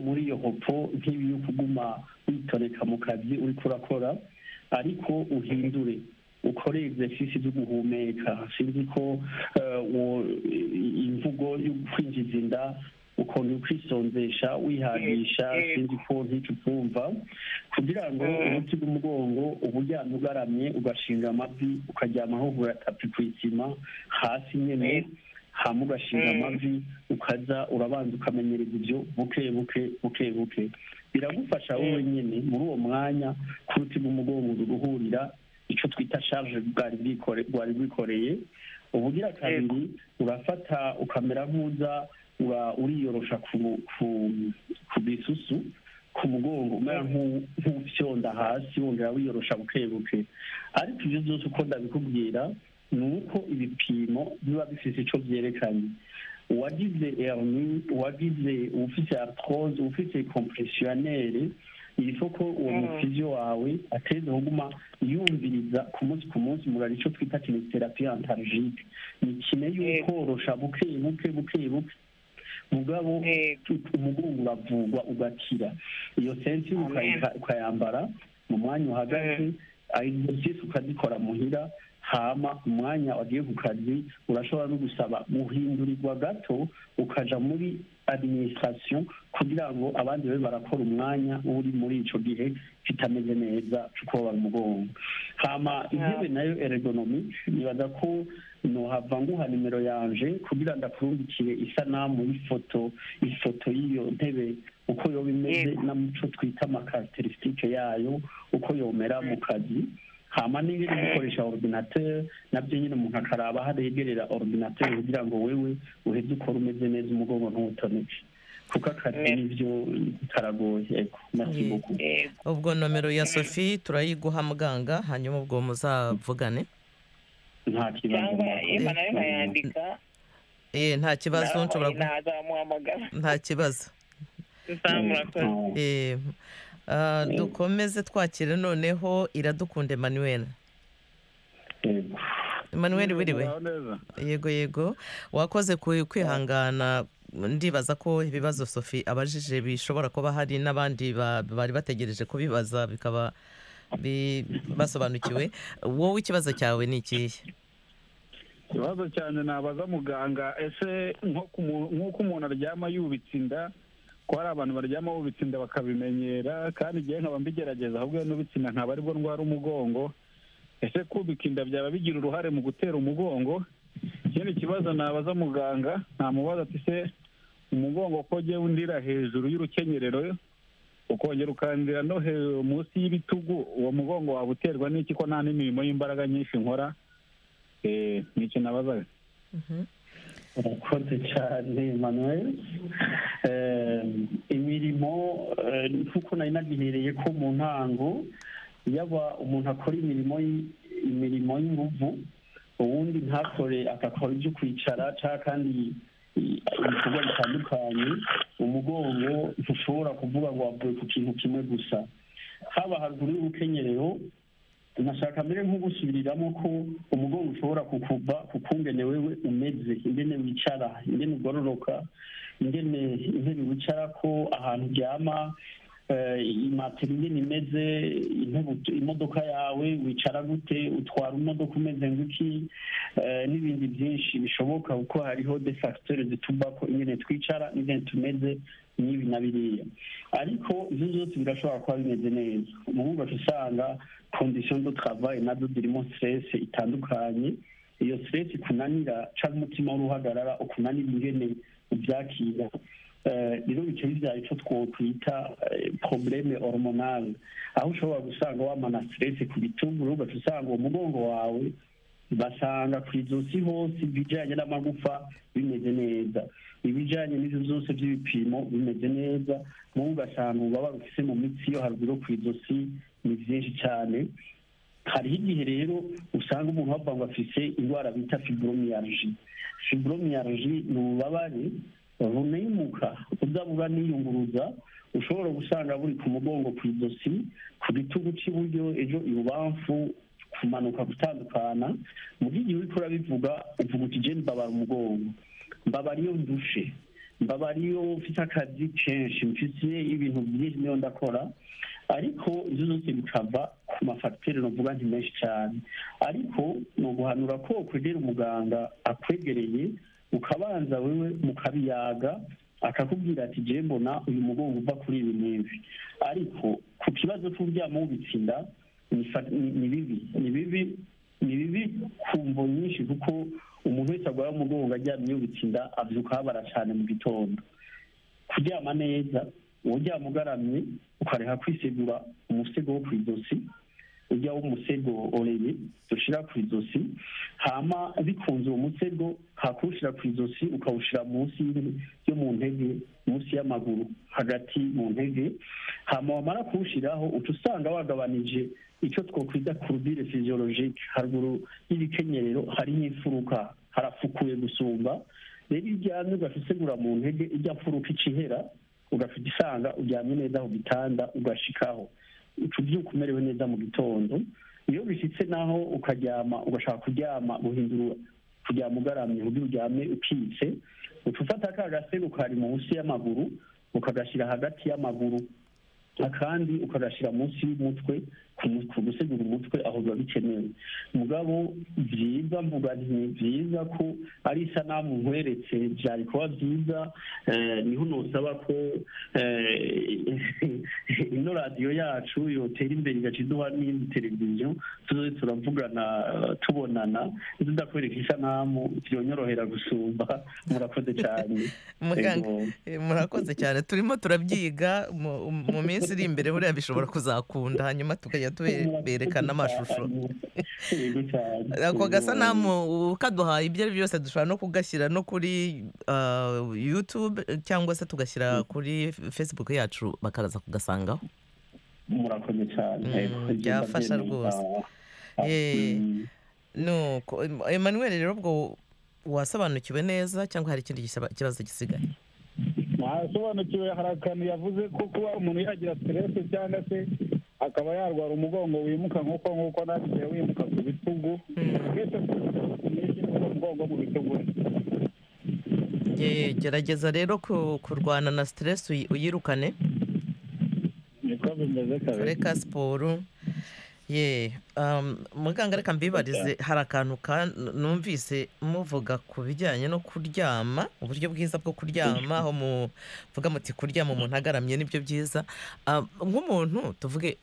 [SPEAKER 6] muri iyo hopo nk'ibi yo kuguma witoneka mu kazi uri kurakora ariko uhindure ukore exercise zo guhumeka sinzi ko imvugo yo kwinjiza inda ukuntu ukwisonzesha wihagisha sinzi ko nticukumva kugira ngo umuti w'umugongo uba uryamye ugaramye ugashinga amavi ukaryamaho uratapi ku isima hasi nyine hama ugashinga amavi ukaza urabanza ukamenyereza ibyo buke buke buke buke biragufasha wowe nyine muri uwo mwanya kuruti umugongo guhurira icyo twita charge bwari bwikoreye ubugira kabiri urafata ukamera nk'uza uriyorosha ku bisusu ku mugongo umera nk'ufyonda hasi wongera wiyorosha buke buke ariko ibyo byose uko ndabikubwira ni uko ibipimo biba bifite icyo byerekanye uwagize erni uwagize ufite arthrose ufite compressionnaire iriko ko uwo mufiziyo wawe ateze kuguma yumviriza ku munsi ku munsi murari icyo twita kinesiterapi antarjike ni kine y'ukorosha buke buke buke buke mugabo umugongo uravugwa ugakira iyo sensi ukayambara mu mwanya uhagaze exercise ukazikora muhira hama umwanya wagiye ku kazi urashobora no gusaba guhindurirwa gato ukaja muri administration kugira ngo abandi babe barakora umwanya uri muri ico gihe kitameze neza cukobara umugongo hama intebe nayo ergonomique nibaza ko nohava nguha nimero yanje kugira ndakurungikire isanamu y'ifoto ifoto y'iyo ntebe uko yoba imeze n'umuco twita amakarakterisitike yayo uko yomera mu kazi hama n'ibindi gukoresha orudinateri nabyo nyine umuntu akaraba haregerera orudinateri kugira ngo wewe uheze ukora umeze neza umugongo ntuwutoneke kuko akazi n'ibyo karagoye yego merci beaucoup
[SPEAKER 1] ubwo nomero ya sophie turayiguha muganga hanyuma ubwo muzavugane
[SPEAKER 6] nta kibazo
[SPEAKER 1] nta kibazo nshobora
[SPEAKER 10] ntazamuhamagara
[SPEAKER 1] nta kibazo Ah, dukomeze twakira noneho iradukunda emmanuel emmanuel wiriwe yego yego wakoze ku- kwihangana ndibaza ko ibibazo sofi abajije bishobora kuba hari n'abandi ba- bari bategereje kubibaza bikaba bi- basobanukiwe wowe ikibazo cyawe ni ikihe
[SPEAKER 11] ikibazo cyane nabaza muganga ese nko ku mu- nk'uko umuntu aryama yubitse inda ko hari abantu baryama bubitse inda bakabimenyera kandi igihe nkaba mbigerageza ahubwo iyo nubitse inda ntabwo aribwo ndwara umugongo ese kubika inda byaba bigira uruhare mu gutera umugongo ikindi kibazo nabaza muganga namubaza ati se umugongo ko ugiye undira hejuru y'urukenyerero ukongera ukandira no hejuru munsi y'ibitugu uwo mugongo waba uterwa n'iki ko nta n'imirimo y'imbaraga nyinshi nkora Eh, ni icyo nabazaga
[SPEAKER 6] urakoze cyane manuel Eh, imirimo eh, nk'uko nari nagihereye ko mu ntango yaba umuntu akora imirimo y- imirimo y'inguvu uwundi ntakore agakora ibyo kwicara cyangwa kandi i- ibikorwa bitandukanye umugongo ntushobora kuvuga ngo wavuye ku kintu kimwe gusa haba haruguru y'urukenyerero nashaka mbere nko gusubiriramo ko umugongo ushobora kukuba kukungene wewe umeze ingene wicara ingene ugororoka ingene intebe wicara ko ahantu uryama eh, imatera ingene imeze intebe ut- imodoka yawe wicara gute utwara imodoka umeze nguki eh, n'ibindi byinshi bishoboka kuko hariho de facteurs zituma ko ingene twicara ingene tumeze n'ibi na biriya ariko ibyo byose birashobora kuba bimeze neza umuhungu aca usanga condition de travail nazo zirimo stress itandukanye iyo stress ikunanira cyangwa umutima w'uruhagarara ukunanira ingene ubyakira Eh, rero bica bibyara icyo twokwita eh, probleme hormonale aho ushobora gusanga wamana stress ku bitugu ugaca usanga uwo mugongo wawe basanga ku izosi hose ibijyanye n'amagufa bimeze neza ibijyanye n'ibyo byose by'ibipimo bimeze neza wowe ugasanga ububabare ufite mu mitsi yo haruguru yo ku izosi ni byinshi cyane hariho igihe rero usanga umuntu wavuga ngo afise indwara bita fibromyalgi fibromyalgi ni ububabare bunemuka uza buba niyunguruza ushobora gusanga buri ku mugongo ku izosi ku bitugu cy'iburyo ejo ibubamfu kumanuka gutandukana mu gihe uriko urabivuga uvuga uti je mbabara umugongo mbabara iyo ndushe mbabara iyo mfite akazi kenshi mfite ibintu byinshi niyo ndakora ariko ibyo byose bikava ku mafagitere novuga nti menshi cyane ariko ni uguhanura ko kwegera umuganga akwegereye ukabanza wewe mukabiyaga akakubwira ati je mbona uyu mugongo uva kuri ibi n'ibi ariko ku kibazo cy'uryama w'ubitsinda ni fa- ni- ni bibi ni bibi ni bibi ku mvo nyinshi kuko umuntu wese arwaye umugongo aryamye yubitse inda abyuka habara cyane mu gitondo kuryama neza uryama ugaramye ukareka kwisegura umusego wo ku ijosi ujya w'umusego oreye ushyira ku ijosi hama bikunze uwo musego hakuwushyira ku ijosi ukawushyira munsi y'in- yo mu ntege munsi y'amaguru hagati mu ntege hama wamara kuwushyiraho uca usanga wagabanije icyo twakwita kurubire fiziyologike haruguru y'ibikenyerero hariho imfuruka harafukuye gusumba rero iyo uryamye ugahita usegura mu ntege ijya mfuruka ica ihera ugafite isanga uryamye neza ku gitanda ugashikaho uca ubyuka umerewe neza mu gitondo iyo bishyitse naho ukaryama ugashaka kuryama guhindura kuryama ugaramye uburyo uryame ukitse uca ufata ka gasego kari munsi y'amaguru ukagashyira hagati y'amaguru akandi ukagashyira munsi y'umutwe ku mu- ku gusegura umutwe aho biba bikenewe mugabo byiza mvuga nti ni byiza ko ari isanamu nkweretse byari kuba byiza eh, niho nosaba ko eh, ino radiyo yacu yotera imbere igaca iduha n'indi televiziyo tuzoze turavugana eh, tubonana zidakwereka isanamu byonyorohera gusumba murakoze cyane
[SPEAKER 1] muganga
[SPEAKER 6] Yego.
[SPEAKER 1] eh, murakoze cyane turimo turabyiga mu- mu minsi iri imbere buriya bishobora kuzakunda hanyuma tukajya tube- berekana amashusho
[SPEAKER 6] Yego cyane.
[SPEAKER 1] ako
[SPEAKER 6] Yego.
[SPEAKER 1] gasanamu ukaduhaye ibyo ari byo byose dushobora no kugashyira no kuri ah, youtube cyangwa se tugashyira kuri facebook yacu bakaza kugasangaho
[SPEAKER 6] murakoze cyane
[SPEAKER 1] Mm, byafasha rwose Eh, nuko Em- emmanuel rero ubwo wasobanukiwe neza cyangwa hari ikindi gisa- kibazo gisigaye
[SPEAKER 6] nta
[SPEAKER 11] asobanukiwe harahakana yavuze ko kuba umuntu yagira siteresi cyangwa se akaba yarwara umugongo wimuka nk'uko nk'uko nagiye wimuka ku bitugu twese tuzi ko umugongo mu bitugu
[SPEAKER 1] Ye, gerageza rero ku- kurwana na siteresi uyi- uyirukane
[SPEAKER 11] niko bimeze kabiri
[SPEAKER 1] tureka siporo ye um, muganga reka mbibarize hari akantu ka- numvise muvuga ku bijyanye no kuryama uburyo bwiza bwo kuryama aho muvuga muti kuryama umuntu agaramye nibyo byiza Um, nk'umuntu tuvuge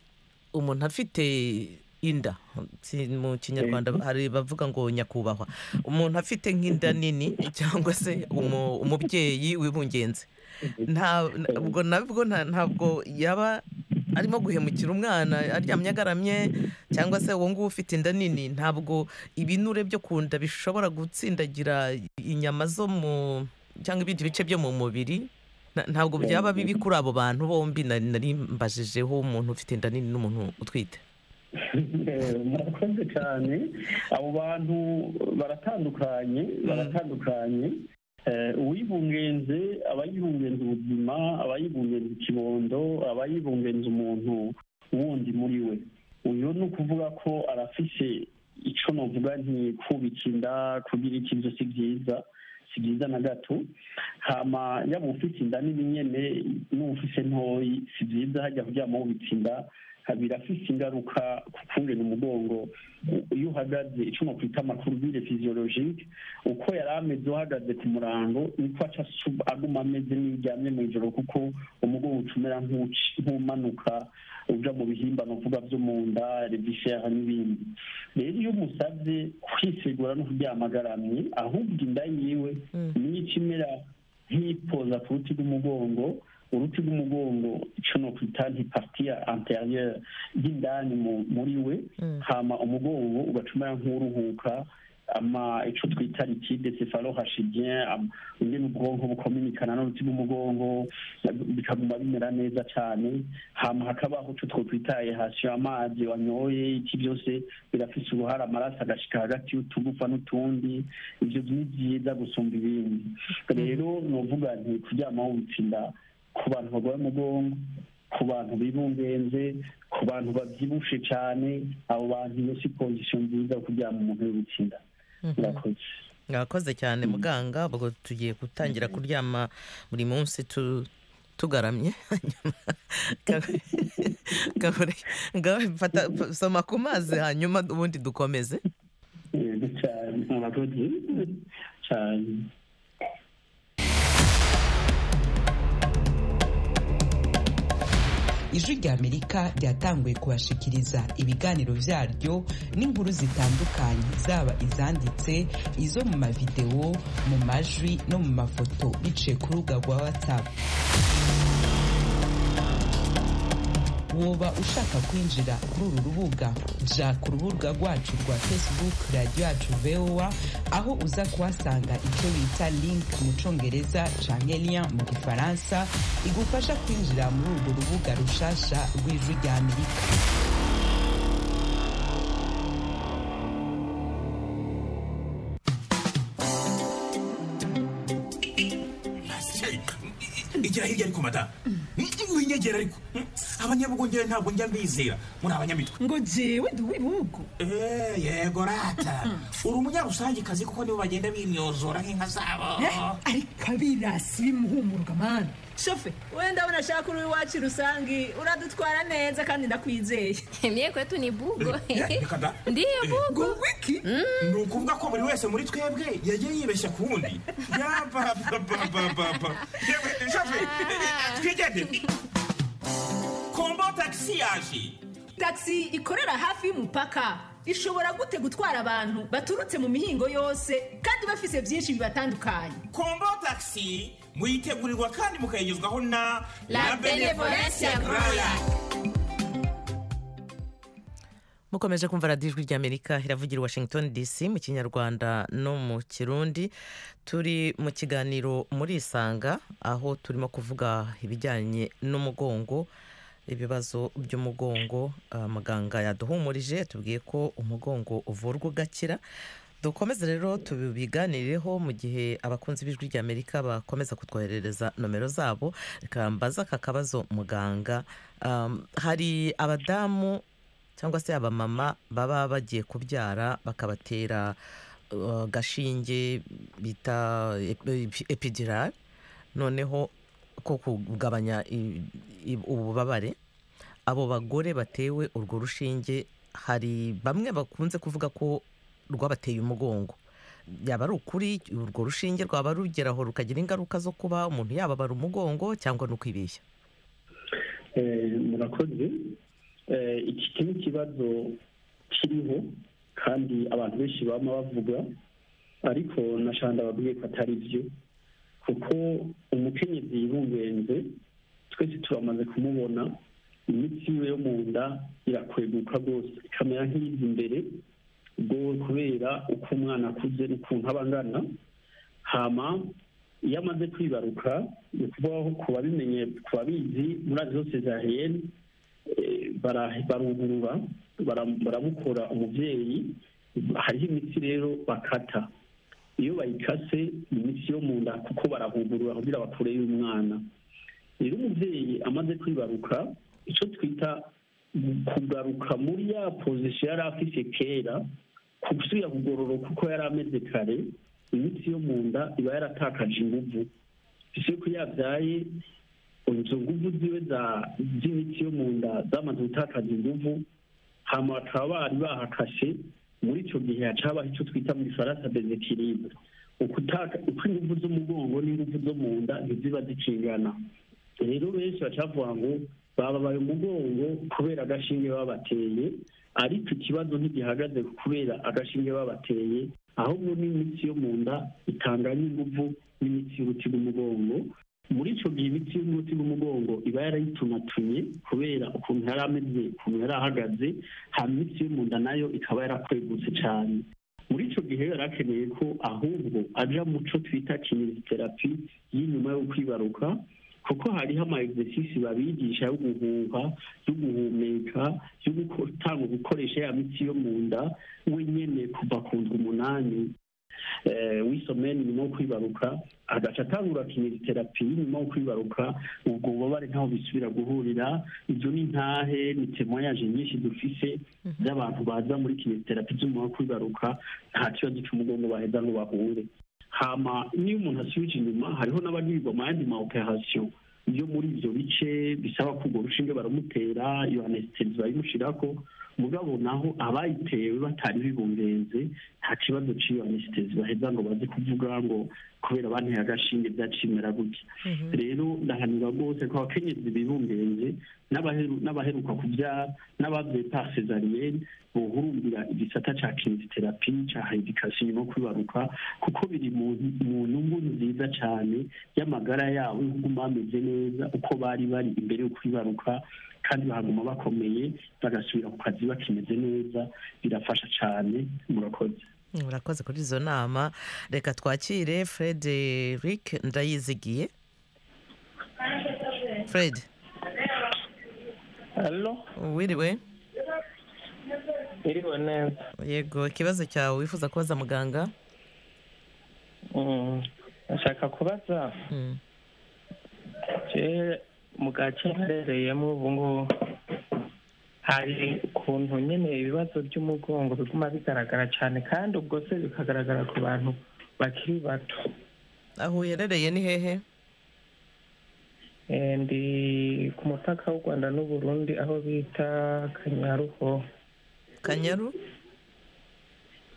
[SPEAKER 1] umuntu afite inda Si- mu kinyarwanda hari bavuga ngo nyakubahwa umuntu afite nk'inda nini cyangwa se umu- umubyeyi w'ibungenzi nta ubwo nabwo nta- ntabwo yaba arimo guhemukira umwana aryamye agaramye cyangwa se uwo nguwo ufite inda nini ntabwo ibinure byo ku nda bishobora gutsindagira inyama zo mu cyangwa ibindi bice byo mu mubiri Na- ntabwo byaba bibi kuri abo bantu bombi nari nari mbajijeho umuntu ufite inda nini n'umuntu utwite
[SPEAKER 6] murakoze cyane abo bantu baratandukanye baratandukanye Eh, uwibungenze aba yibungenze ubuzima aba yibungenze ikibondo aba yibungenze umuntu wundi muri we uyu ni ukuvuga ko arafise icyo navuga nti kubika inda kugira ikibazo si byiza si byiza na gato hama yaba ufite inda nini nyene n'ufise ntoyi si byiza hajya kuryama wubitse inda birafise ingaruka ku kungena umugongo U- iyo uhagaze icyo nakwita amakurubire physiologique uko yari ameze uhagaze ku murango niko aca asu- aguma ameze n'iryamye mu ijoro kuko umugongo ucumera nk'uci- nk'umanuka uja mu bihimba novuga byo mu nda revisera n'ibindi rero iyo umusabye kwisegura no kuryama agaramye ahubwo inda yiwe niyo ica imera nk'ipoza ku ruti rw'umugongo uruti rw'umugongo icyo nokwita ntipartiya anteriyeri y'indani mu- muri we hama umugongo ugacumera nk'uruhuka ama icyo twita likide cefalohacidien am- ingene ubwonko bukominikana n'uruti rw'umugongo bikaguma bimera neza cyane hama hakabaho icyo twokwita ehasiyo amazi wanyoye iki byose birafise uruhare amaraso agashika hagati y'utugufa n'utundi ibyo ni byiza gusumba ibindi rero novuga nti kuryama wubitsinda ku bantu barwaye umugongo ku bantu bibungenze ku bantu babyibushe cyane abo bantu iyo si kondisiyo nziza yo kuryama umuntu wubitsinda murakoze
[SPEAKER 1] mwakoze cyane muganga ubwo tugiye gutangira kuryama buri munsi tu- tugaramye Kabure- Kabure, fata- soma ku mazi hanyuma ubundi dukomeze
[SPEAKER 6] yego cyane murakoze cyane
[SPEAKER 8] ijwi rya amerika ryatanguye kubashikiriza ibiganiro byaryo n'inkuru zitandukanye zaba izanditse izo mu mavidewo mu majwi no mu mafoto biciye ku rubuga rwa whatsapp woba ushaka kwinjira kuri uru rubuga jya ku rubuga rwacu rwa facebook radiyo yacu vowa aho uza kuhasanga icyo bita link mu cyongereza canke lien mu gifaransa igufasha kwinjira muri urwo rubuga rushasha rw'ijwi rya amerika
[SPEAKER 5] igira hirya ariko madamu winyegera ariko abanyabugongera ntabwo njya mbizera muri abanyamitwe
[SPEAKER 12] ngo jewe ndi uw'ibihugu
[SPEAKER 5] yego rata uri umunyarusangicazi kuko nibo bagenda binyozora nk'inka zabo
[SPEAKER 12] ariko abirasi bimuhumuruka mani shofe wenda abona ashaka uri iwacu rusangi uradutwara neza kandi ndakwizeye
[SPEAKER 13] mye kwetu ni bugo
[SPEAKER 5] reka da
[SPEAKER 13] ndiyo bugo
[SPEAKER 12] wiki
[SPEAKER 5] ni ukuvuga ko buri wese muri twebwe yagiye yibeshya ku wundi yapapapapapa yewe shafe twigendere kombo tagisi yaje
[SPEAKER 12] taxi ikorera hafi y'umupaka ishobora gute gutwara abantu baturutse mu mihingo yose kandi bafise byinshi bibatandukanye
[SPEAKER 5] kombo tagisi muyitegurirwa kandi mukayigezwaho na
[SPEAKER 12] La Benevolencia Royal.
[SPEAKER 1] mukomeje kumva radiyo ijwi ry'amerika iravugira i washington dc mu kinyarwanda no mu kirundi turi mu kiganiro muri isanga aho turimo kuvuga ibijyanye n'umugongo ibibazo by'umugongo Ah, muganga yaduhumurije tubwiye ko umugongo uvurwa ugakira dukomeze rero tubiganireho mu gihe abakunzi b'ijwi ry'amerika bakomeza kutwoherereza nomero zabo reka mbaze aka kabazo muganga Um, hari abadamu cyangwa se abamama baba bagiye kubyara bakabatera uh, gashinge bita epidirari noneho ko kugabanya i- i- ububabare abo bagore batewe urwo rushinge hari bamwe bakunze kuvuga ko rwabateye umugongo yaba ari ukuri urwo rushinge rwaba rugeraho rukagira ingaruka zo kuba umuntu yababara umugongo cyangwa no kwibeshya
[SPEAKER 6] Eh, murakoze Eh, iki kintu kibazo kiriho kandi abantu benshi bama bavuga ariko nashanda babwiye ko atari byo kuko umukenyezi yibungenze twese turamaze kumubona imitsi yiwe yo mu nda irakweguka rwose ikamera nk'iyiza imbere ubwo kubera uko umwana akuze n'ukuntu aba angana hama iyo amaze kwibaruka ni ukubaho ku babimenye ku babizi muri azi zose za heyeni barugurura bara- baramukura umubyeyi hariho imitsi rero bakata iyo bayikase ni imitsi yo mu nda kuko barahugurura kugira bakure y'umwana rero umubyeyi amaze kwibaruka icyo twita kugaruka muri ya pozisiyo yari afite kera gusubira kugororoka uko yari ameze kare imitsi yo mu nda iba yaratakaje inguvu ese ko yabyaye izo nguvu ziwe za- z'imitsi yo mu nda zamaze gutakaza inguvu hama bakaba bari bahakashe muri icyo gihe hacabaho icyo twita mu gifaransa bezekiribe ukutaka uko inguvu z'umugongo n'inguvu zo mu nda ntiziba zikingana rero benshi bacavuga ngo bababaye umugongo kubera agashinge baba bateye ariko ikibazo ntigihagaze kubera agashinge baba bateye ahubwo n'imitsi yo mu nda itanganya inguvu n'imitsi y'uruti rw'umugongo muri icyo gihe imitsi y'uruti rw'umugongo iba yarayitumatuye kubera ukuntu yari ameze ukuntu yari ahagaze hanyuma imitsi yo mu nda nayo ikaba yarakwegutse cyane muri icyo gihe yari akeneye ko ahubwo aja mu cyo twita kineriterapi y'inyuma yo kwibaruka kuko hariho ama exercise babigisha yo guhuha yo guhumeka yo gutanga gukoresha ya mitsi yo mu nda wenyene kuva ku ndwi umunani eh, w'isomeni nyuma yo kwibaruka agaca atangura kineriterapi nyuma yo kwibaruka ubwo bubabare ntaho bisubira guhurira ibyo ni ntahe ni temoyaje nyinshi dufise z'abantu baza muri kineriterapi z'umuntu wo kwibaruka nta kibazo cy'umugongo baheza ngo bahure hama niyo umuntu asubije inyuma hariho n'abagirirwa mu yandi ma operasiyo yo muri ibyo bice bisaba ko urwo rushinge baramutera iyo anesitezi bayimushyirako mugabo naho abayitewe batari bibungenze nta kibazo cy'iyo anesitezi baheza ngo baze kuvuga ngo kubera banteye agashinge byacimera gutya rero ndahanira rwose ko abakenyezi bibungenze n'abaheru- n'abaheruka kubyara n'ababyaye pa sezariyeni bohurumbira igisata cya kinesiterapi cya hayidikasiyo no kwibaruka kuko biri mu mu nyungu nziza cyane y'amagara yabo y'uko bameze neza uko bari bari imbere yo kwibaruka kandi bahaguma bakomeye bagasubira ku kazi bakimeze neza birafasha cyane murakoze
[SPEAKER 1] murakoze kuri izo nama reka twakire frederic ndayizigiye fred wiriwe
[SPEAKER 5] iriwe neza
[SPEAKER 1] yego ikibazo cyawe wifuza kubaza muganga
[SPEAKER 5] Mm, nashaka kubaza je mu gace mperereyemo ubu ngubu hari ukuntu nyine ibibazo by'umugongo biguma bigaragara cyane kandi ubwo se bikagaragara ku bantu bakiri bato
[SPEAKER 1] aho uherereye ni hehe
[SPEAKER 5] Eh, ndi ku mupaka w'u rwanda n'uburundi aho bita kanyaruho
[SPEAKER 1] kanyaru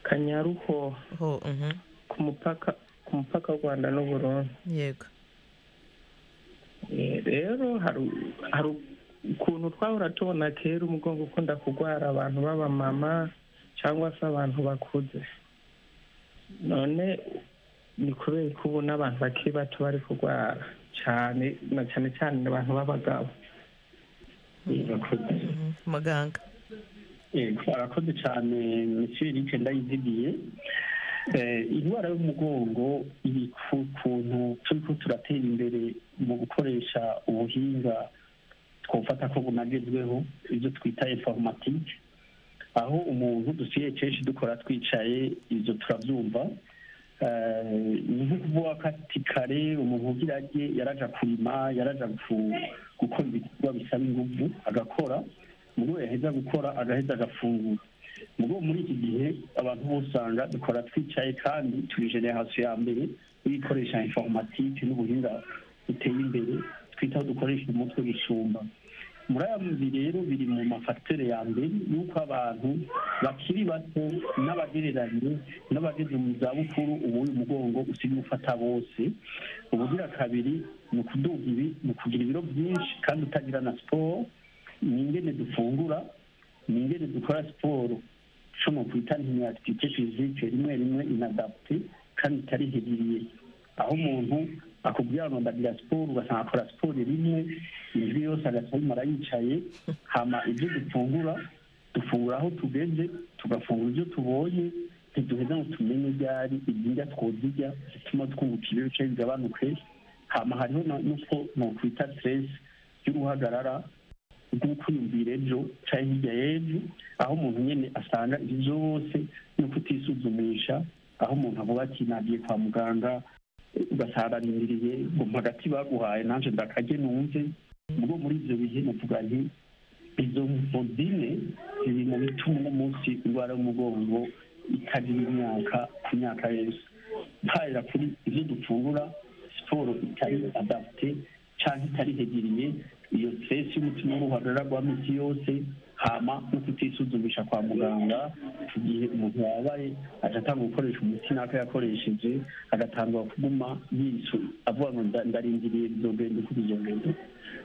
[SPEAKER 5] kanyaruho ku mupaka ku mupaka w'u rwanda n'uburundi
[SPEAKER 1] yego
[SPEAKER 5] Eh, rero hari hari ukuntu twahora tubona kera umugongo ukunda kurwara abantu b'abamama cyangwa se abantu bakuze none ni kubera ko ubu n'abantu bakiri bato bari kurwara cyane na cyane cyane abantu b'abagabo
[SPEAKER 6] murakoze
[SPEAKER 1] muganga
[SPEAKER 6] yego arakoze cyane misiyo rike ndayizigiye Eh, indwara y'umugongo iri ku kuntu turi ko turatera imbere mu gukoresha ubuhinga twofata ko bunagezweho ibyo twita informatike aho umuntu dusiye kenshi dukora twicaye ibyo turabyumva Eh, ni nko kuvuga ko ati kare umuntu ugira ajye yaraja kurima yaraja gu- gukora ibikorwa bisaba ingufu agakora ubwo yaheza gukora agaheza agafungura ubwo muri iki gihe abantu bose usanga dukora twicaye kandi turi generasiyo ya mbere y'ibikoresha informatike n'ubuhinga buteye imbere twita aho dukoresha umutwe w'ishyumba muri aya mazi rero biri mu mafatere ya mbere y'uko abantu bakiri bato n'abagereranye n'abageze mu zabukuru ubu uyu mugongo usigaye ufata bose ubugira kabiri ni ukuduga ibi ni ukugira ibiro byinshi kandi utagira na siporo ni ingene dufungura ni ingene dukora siporo ushobora kwita ntiyatifite fizike rimwe rimwe inadapte kandi itarihiriye aho umuntu akubwira ngo ndagira siporo ugasanga akora siporo rimwe indwi yose agasabimara yicaye hama ibyo dufungura dufungura aho tugeze tugafungura ibyo tubonye ntiduheza ngo tumenye ibyari ibyirya twozirya bituma twunguka ibiro bice bigabanuke hama hariho na- n'uko nokwita siteresi y'uruhagarara rw'ukwiyumvira ejo cyangwa hirya y'ejo aho umuntu nyine asanga ibyo byose no kutisuzumisha aho umuntu avuga ati nagiye kwa muganga ugasararindiriye ngo hagati baguhaye nanjye ndakajye numve ubwo muri ibyo bihe navuga nti izo modine ziri mu bituma uno munsi indwara y'umugongo itagira imyaka ku myaka yose mpahera kuri ibyo dufungura siporo itari adapte cyangwa itari hegiriye iyo stress y'umutima w'uruhagarara rwa miti yose hama no kutisuzumisha kwa muganga igihe umuntu yabaye agatanga gukoresha umuti n'ako yakoresheje agatangwa kuguma yisu avuga ngo nda- ndarindiriye bizogenda uko bizogenda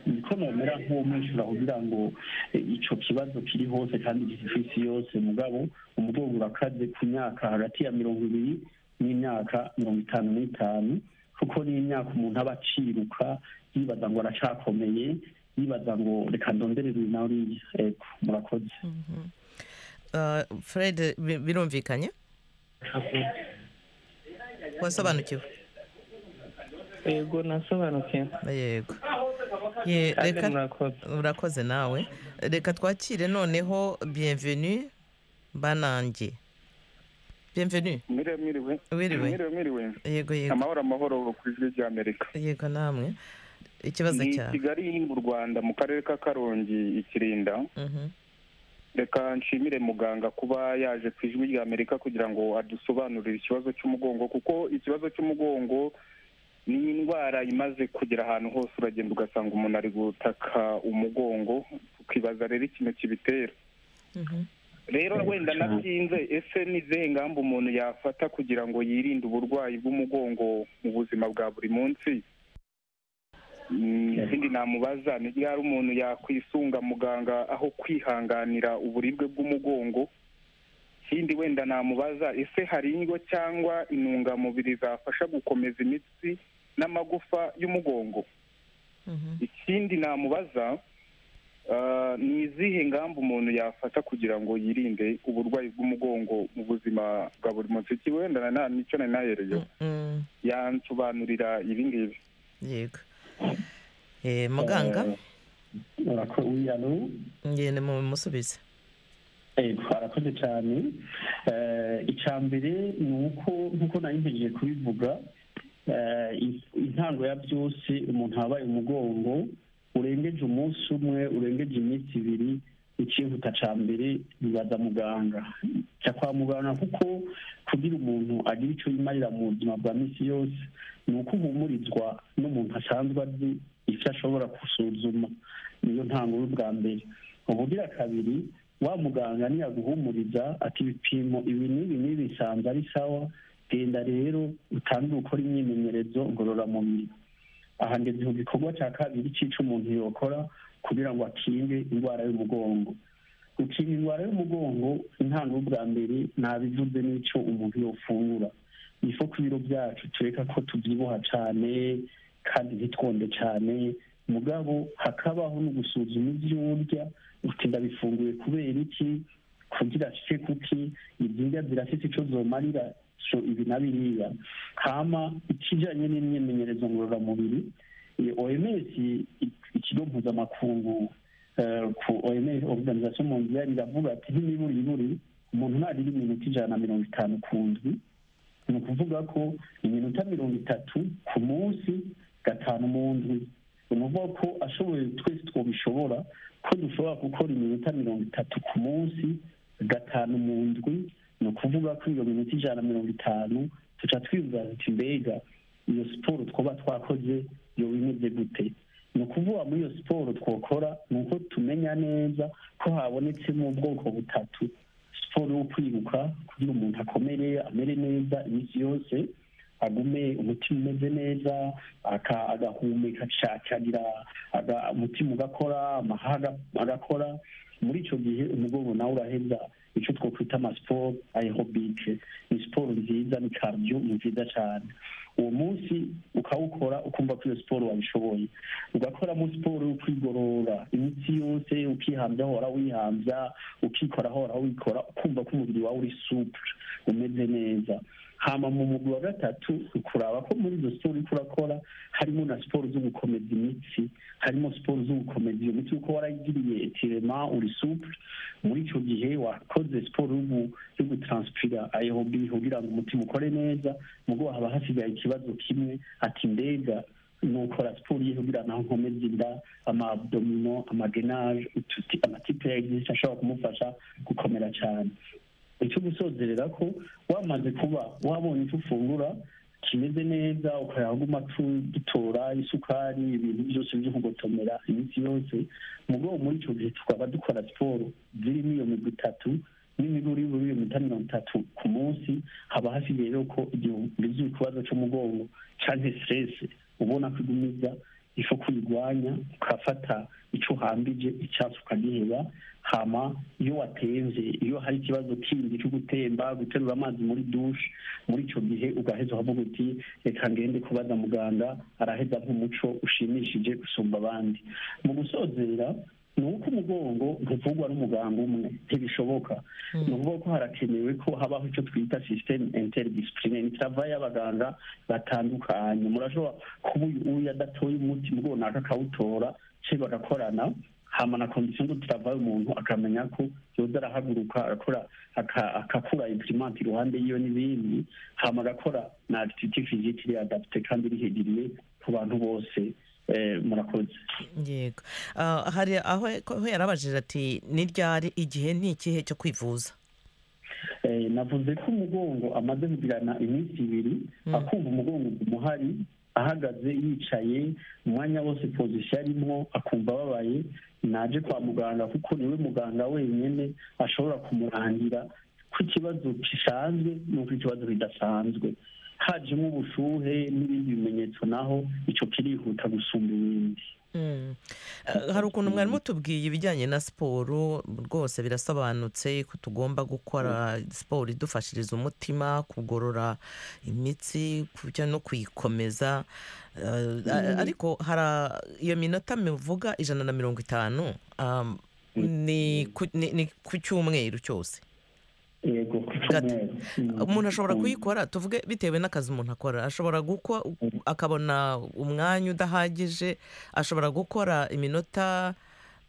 [SPEAKER 6] niko nomera nk'uwo mwishyura kugira ngo eh, ico kibazo kiri hose kandi gifite ku isi yose mugabo umugongo urakaze ku myaka hagati ya mirongo ibiri n'imyaka mirongo itanu n'itanu kuko ni imyaka umuntu aba aciruka yibaza ngo aracakomeye yibaza ngo reka ndonderere uyu nawe uriya ego murakoze
[SPEAKER 1] Uh, fred bi- birumvikanye wasobanukiwe
[SPEAKER 9] yego nasobanukiwe
[SPEAKER 1] yego Ye,
[SPEAKER 9] Kandi
[SPEAKER 1] reka-
[SPEAKER 9] murakoze.
[SPEAKER 1] urakoze nawe reka twakire noneho bienvenue banange bienvenue
[SPEAKER 14] mwiriwe mwiriwe
[SPEAKER 1] Wiriwe.
[SPEAKER 14] mwiriwe mwiriwe
[SPEAKER 1] Yego, yego.
[SPEAKER 14] amahoro amahoro ku ijwi ry'amerika
[SPEAKER 1] yego namwe ikibazo
[SPEAKER 14] ni
[SPEAKER 1] cyawe
[SPEAKER 14] kigali mu rwanda mu karere ka karongi ikirinda
[SPEAKER 1] Mhm.
[SPEAKER 14] reka nshimire muganga kuba yaje ku ijwi ry'amerika kugira ngo adusobanurire ikibazo cy'umugongo kuko ikibazo cy'umugongo ni indwara imaze kugera ahantu hose uragenda ugasanga umuntu ari gutaka umugongo tukibaza rero ikintu kibitera rero wenda natinze ese ni izihe ngamba umuntu yafata kugira ngo yirinde uburwayi bw'umugongo mu buzima bwa buri munsi Mm, ikindi namubaza ni ryari umuntu yakwisunga muganga aho kwihanganira uburibwe bw'umugongo ikindi wenda namubaza ese hari indyo cyangwa intungamubiri zafasha gukomeza imitsi n'amagufa y'umugongo ikindi namubaza ah, ni izihe ngamba umuntu yafata kugira ngo yirinde uburwayi bw'umugongo mu buzima bwa buri munsi iki wenda na nta- nicyo nari nahereyeho
[SPEAKER 1] Mm,
[SPEAKER 14] yansobanurira ibi ngibi
[SPEAKER 1] yego Eh, muganga
[SPEAKER 6] murakoze wiyalo
[SPEAKER 1] ngende mumusubize
[SPEAKER 6] ego harakoze cyane Eh, icya mbere ni uko nk'uko nari ntegereje kubivuga eh, in- intango ya byose umuntu yabaye umugongo urengeje umunsi umwe urengeje iminsi ibiri ikihuta cya mbere bibaza muganga cya kwa muganga kuko kugira umuntu agira icyo yimarira mu buzima bwa minsi yose ni uko uhumurizwa n'umuntu asanzwe azi icyo ashobora gusuzuma niyo ntango y'ubwa mbere ubugira kabiri wa muganga niyaguhumuriza ati ibipimo ibi n'ibi n'ibi bisanzwe ari sawa genda rero utangire gukora imyimenyerezo ngororamubiri aha ngeze mu gikorwa cya kabiri cy'icyo umuntu yokora kugira ngo akinge indwara y'umugongo gukinga indwara y'umugongo intango bwa mbere ntabivuze n'icyo umuntu yofungura ni ko ku biro byacu tureka ko tubyibuha cyane kandi ntitwonde cyane mugabo hakabaho no gusuzuma ibyo urya uti ndabifunguye kubera iki kugira shike kuki ibyirya zirafite icyo zomarira so ibi na biriya hama ikijyanye n'imyimenyerezo ngororamubiri iyi oms ikigo mpuzamakungu ku oms organisation mondiale iravuga ati nk'imiburiburi umuntu narira iminota ijana na mirongo itanu ku ndwi ni ukuvuga ko iminota mirongo itatu ku munsi gatanu mu ndwi ni ukuvuga ko ashoboye twese twabishobora ko dushobora gukora iminota mirongo itatu ku munsi gatanu mu ndwi ni ukuvuga ko iyo minota ijana na mirongo itanu tuca twiyumva ati mbega iyo siporo twaba twakoze iyo bimeze gute ni ukuvuga muri iyo siporo twakora ni uko tumenya neza ko habonetsemo ubwoko butatu siporo yo kwiruka kugira umuntu akomere amere neza iminsi yose agume umutima umeze neza aka- agahumeka acacyagira aga- umutima ugakora amahaha aga- agakora muri icyo gihe umugongo nawe uraheza icyo twakwita amasiporo aerobike ni siporo nziza ni karidiyo ni nziza cyane uwo munsi ukawukora ukumva ko iyo siporo wabishoboye ugakoramo siporo yo kwigorora imitsi yose ukihambya hora wihambya ukikora hora wikora ukumva ko umubiri wawe uri supure umeze neza hama mu mugwi wa gatatu ukuraba ko muri izo siporo uriko urakora harimo na siporo zo gukomeza imitsi harimo siporo zo gukomeza iyo mitsi kuko waragiriye etirema uri supure muri icyo gihe wakoze siporo yo gu- yo gutranspira aerobi kugira ngo umutima ukore neza mugo haba hasigaye ikibazo kimwe ati mbega nukora siporo ye kugira naho nkomeze inda amadomino amagenaje ututi amatipe yagize ashobora kumufasha gukomera cyane icyo gusozerera ko wamaze kuba wabonye icyo ufungura kimeze neza ukayaguma dutora isukari ibintu byose byo kugotomera iminsi yose mu rwego muri icyo gihe tukaba dukora siporo zirimo iyo migwi itatu n'imibiri y'ubururu minota mirongo itatu ku munsi haba hasigaye rero ko igihe ugize ikibazo cy'umugongo cyangwa siteresi ubona ko igumiza ifu kuyirwanya ukafata icyo uhambije icyatsi ukagiheba hama iyo watemvye iyo hari ikibazo kindi cyo gutemba guterura amazi muri dushe muri icyo gihe ugaheza ukavuga uti reka ngende kubaza muganga araheza nk'umuco ushimishije gusumba abandi mu gusozera ni uko umugongo ntuvugwa n'umuganga umwe ntibishoboka ni ukuvuga ko harakenewe ko habaho icyo twita sisiteme interdisipurine itava y'abaganga batandukanye murashobora kuba uyu uyu adatoye umuti mugongo naka akawutora se bagakorana hama na kondisiyo ngo turavayo umuntu akamenya ko yoza arahaguruka arakora aka- agakura imprimante iruhande yiwe n'ibindi hama agakora na activity physique iri adapte kandi iri hegiriye ku bantu bose eh, murakoze
[SPEAKER 1] yego Ah, hari aho aho yarabajije ati ni ryari igihe ni ikihe cyo kwivuza
[SPEAKER 6] Eh, navuze ko umugongo amaze kugirana iminsi ibiri akumva umugongo umuhari ahagaze yicaye umwanya wose pozisiyo arimo akumva ababaye naje kwa muganga kuko niwe muganga wenyine ashobora kumurangira ko ikibazo gisanzwe nuko ikibazo kidasanzwe hajemo ubushuhe n'ibindi bimenyetso naho icyo kirihuta gusumba ibindi
[SPEAKER 1] Mm. Eh, hari ukuntu mwari mutubwiye ibijyanye na siporo rwose birasobanutse ko tugomba gukora siporo idufashiriza umutima kugorora imitsi kujya no kuyikomeza Eh, a- ariko hari iyo minota mivuga ijana na mirongo itanu um, ni ku- ni- ni ku cyumweru cyose
[SPEAKER 6] yego ku cyumweru
[SPEAKER 1] umuntu ashobora kuyikora tuvuge bitewe n'akazi umuntu akora ashobora gukora akabona umwanya udahagije ashobora gukora iminota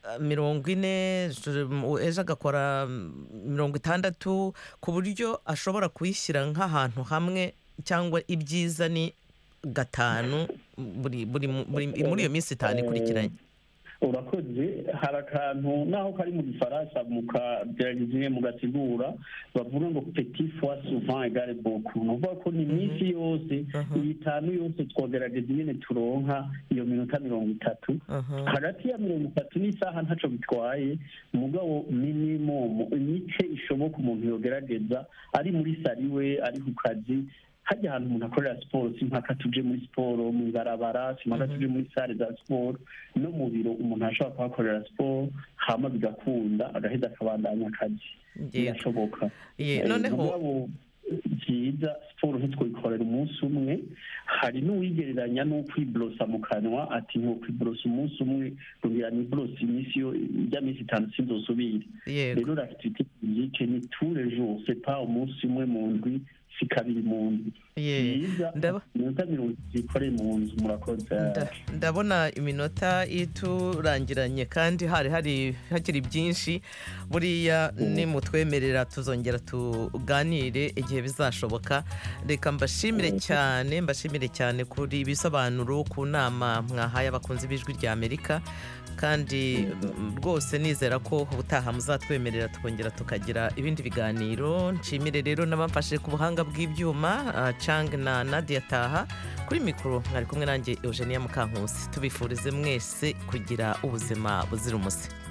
[SPEAKER 1] eh, mirongo ine ju- mu- ejo agakora mm, mirongo itandatu ku buryo ashobora kuyishyira nk'ahantu hamwe cyangwa ibyiza ni gatanu buri buri mu- buri- muri iyo minsi itanu ikurikiranye
[SPEAKER 6] urakoze hari akantu naho kari mu gifaransa mu kagerageza mu gasigura bavuga ngo petit fois souvent egare beaucoup ni ukuvuga ko ni iminsi yose iyi itanu yose twagerageza nyine turonka iyo minota mirongo itatu hagati ya mirongo itatu n'isaha ntacyo bitwaye umugabo minimumu imice ishoboka umuntu yogerageza ari muri sariwe ari ku kazi hajya ahantu umuntu akorera siporo si mpaka tuje muri siporo mu ibarabara si mpaka tuje muri sale za siporo no mu biro umuntu ashobora kuhakorera siporo hama bigakunda agaheza akabandanya akazi birashoboka Eh,
[SPEAKER 1] Ye, noneho-
[SPEAKER 6] mugabo byiza siporo ntitwikorera umunsi umwe hari n'uwigereranya no kwiborosa mu kanwa ati ntiwokwiborosa umunsi umwe rugira niborosa iminsi yo ijya minsi itanu sinzosubire
[SPEAKER 1] Yego.
[SPEAKER 6] rero l'activité physique ni tous les jours c'est pas umunsi umwe mu ndwi
[SPEAKER 15] si kabiri mu nzu myiza iminota mirongo itatu ikore mu nzu murakoze
[SPEAKER 1] ndabona iminota iturangiranye kandi hari hari hakiri byinshi buriya nimutwemerera tuzongera tuganire igihe bizashoboka reka mbashimire cyane mbashimire cyane kuri ibisobanuro ku nama mwahaye abakunzi b'ijwi rya amerika kandi rwose nizera ko ubutaha muzatwemerera tukongera tukagira ibindi biganiro nshimire rero n'abamfashe ku buhanga bw'ibyuma ah, chang na nadia taha kuri mikoro mwari kumwe nanjye eugenia mukankusi tubifurize mwese kugira ubuzima buzira umuze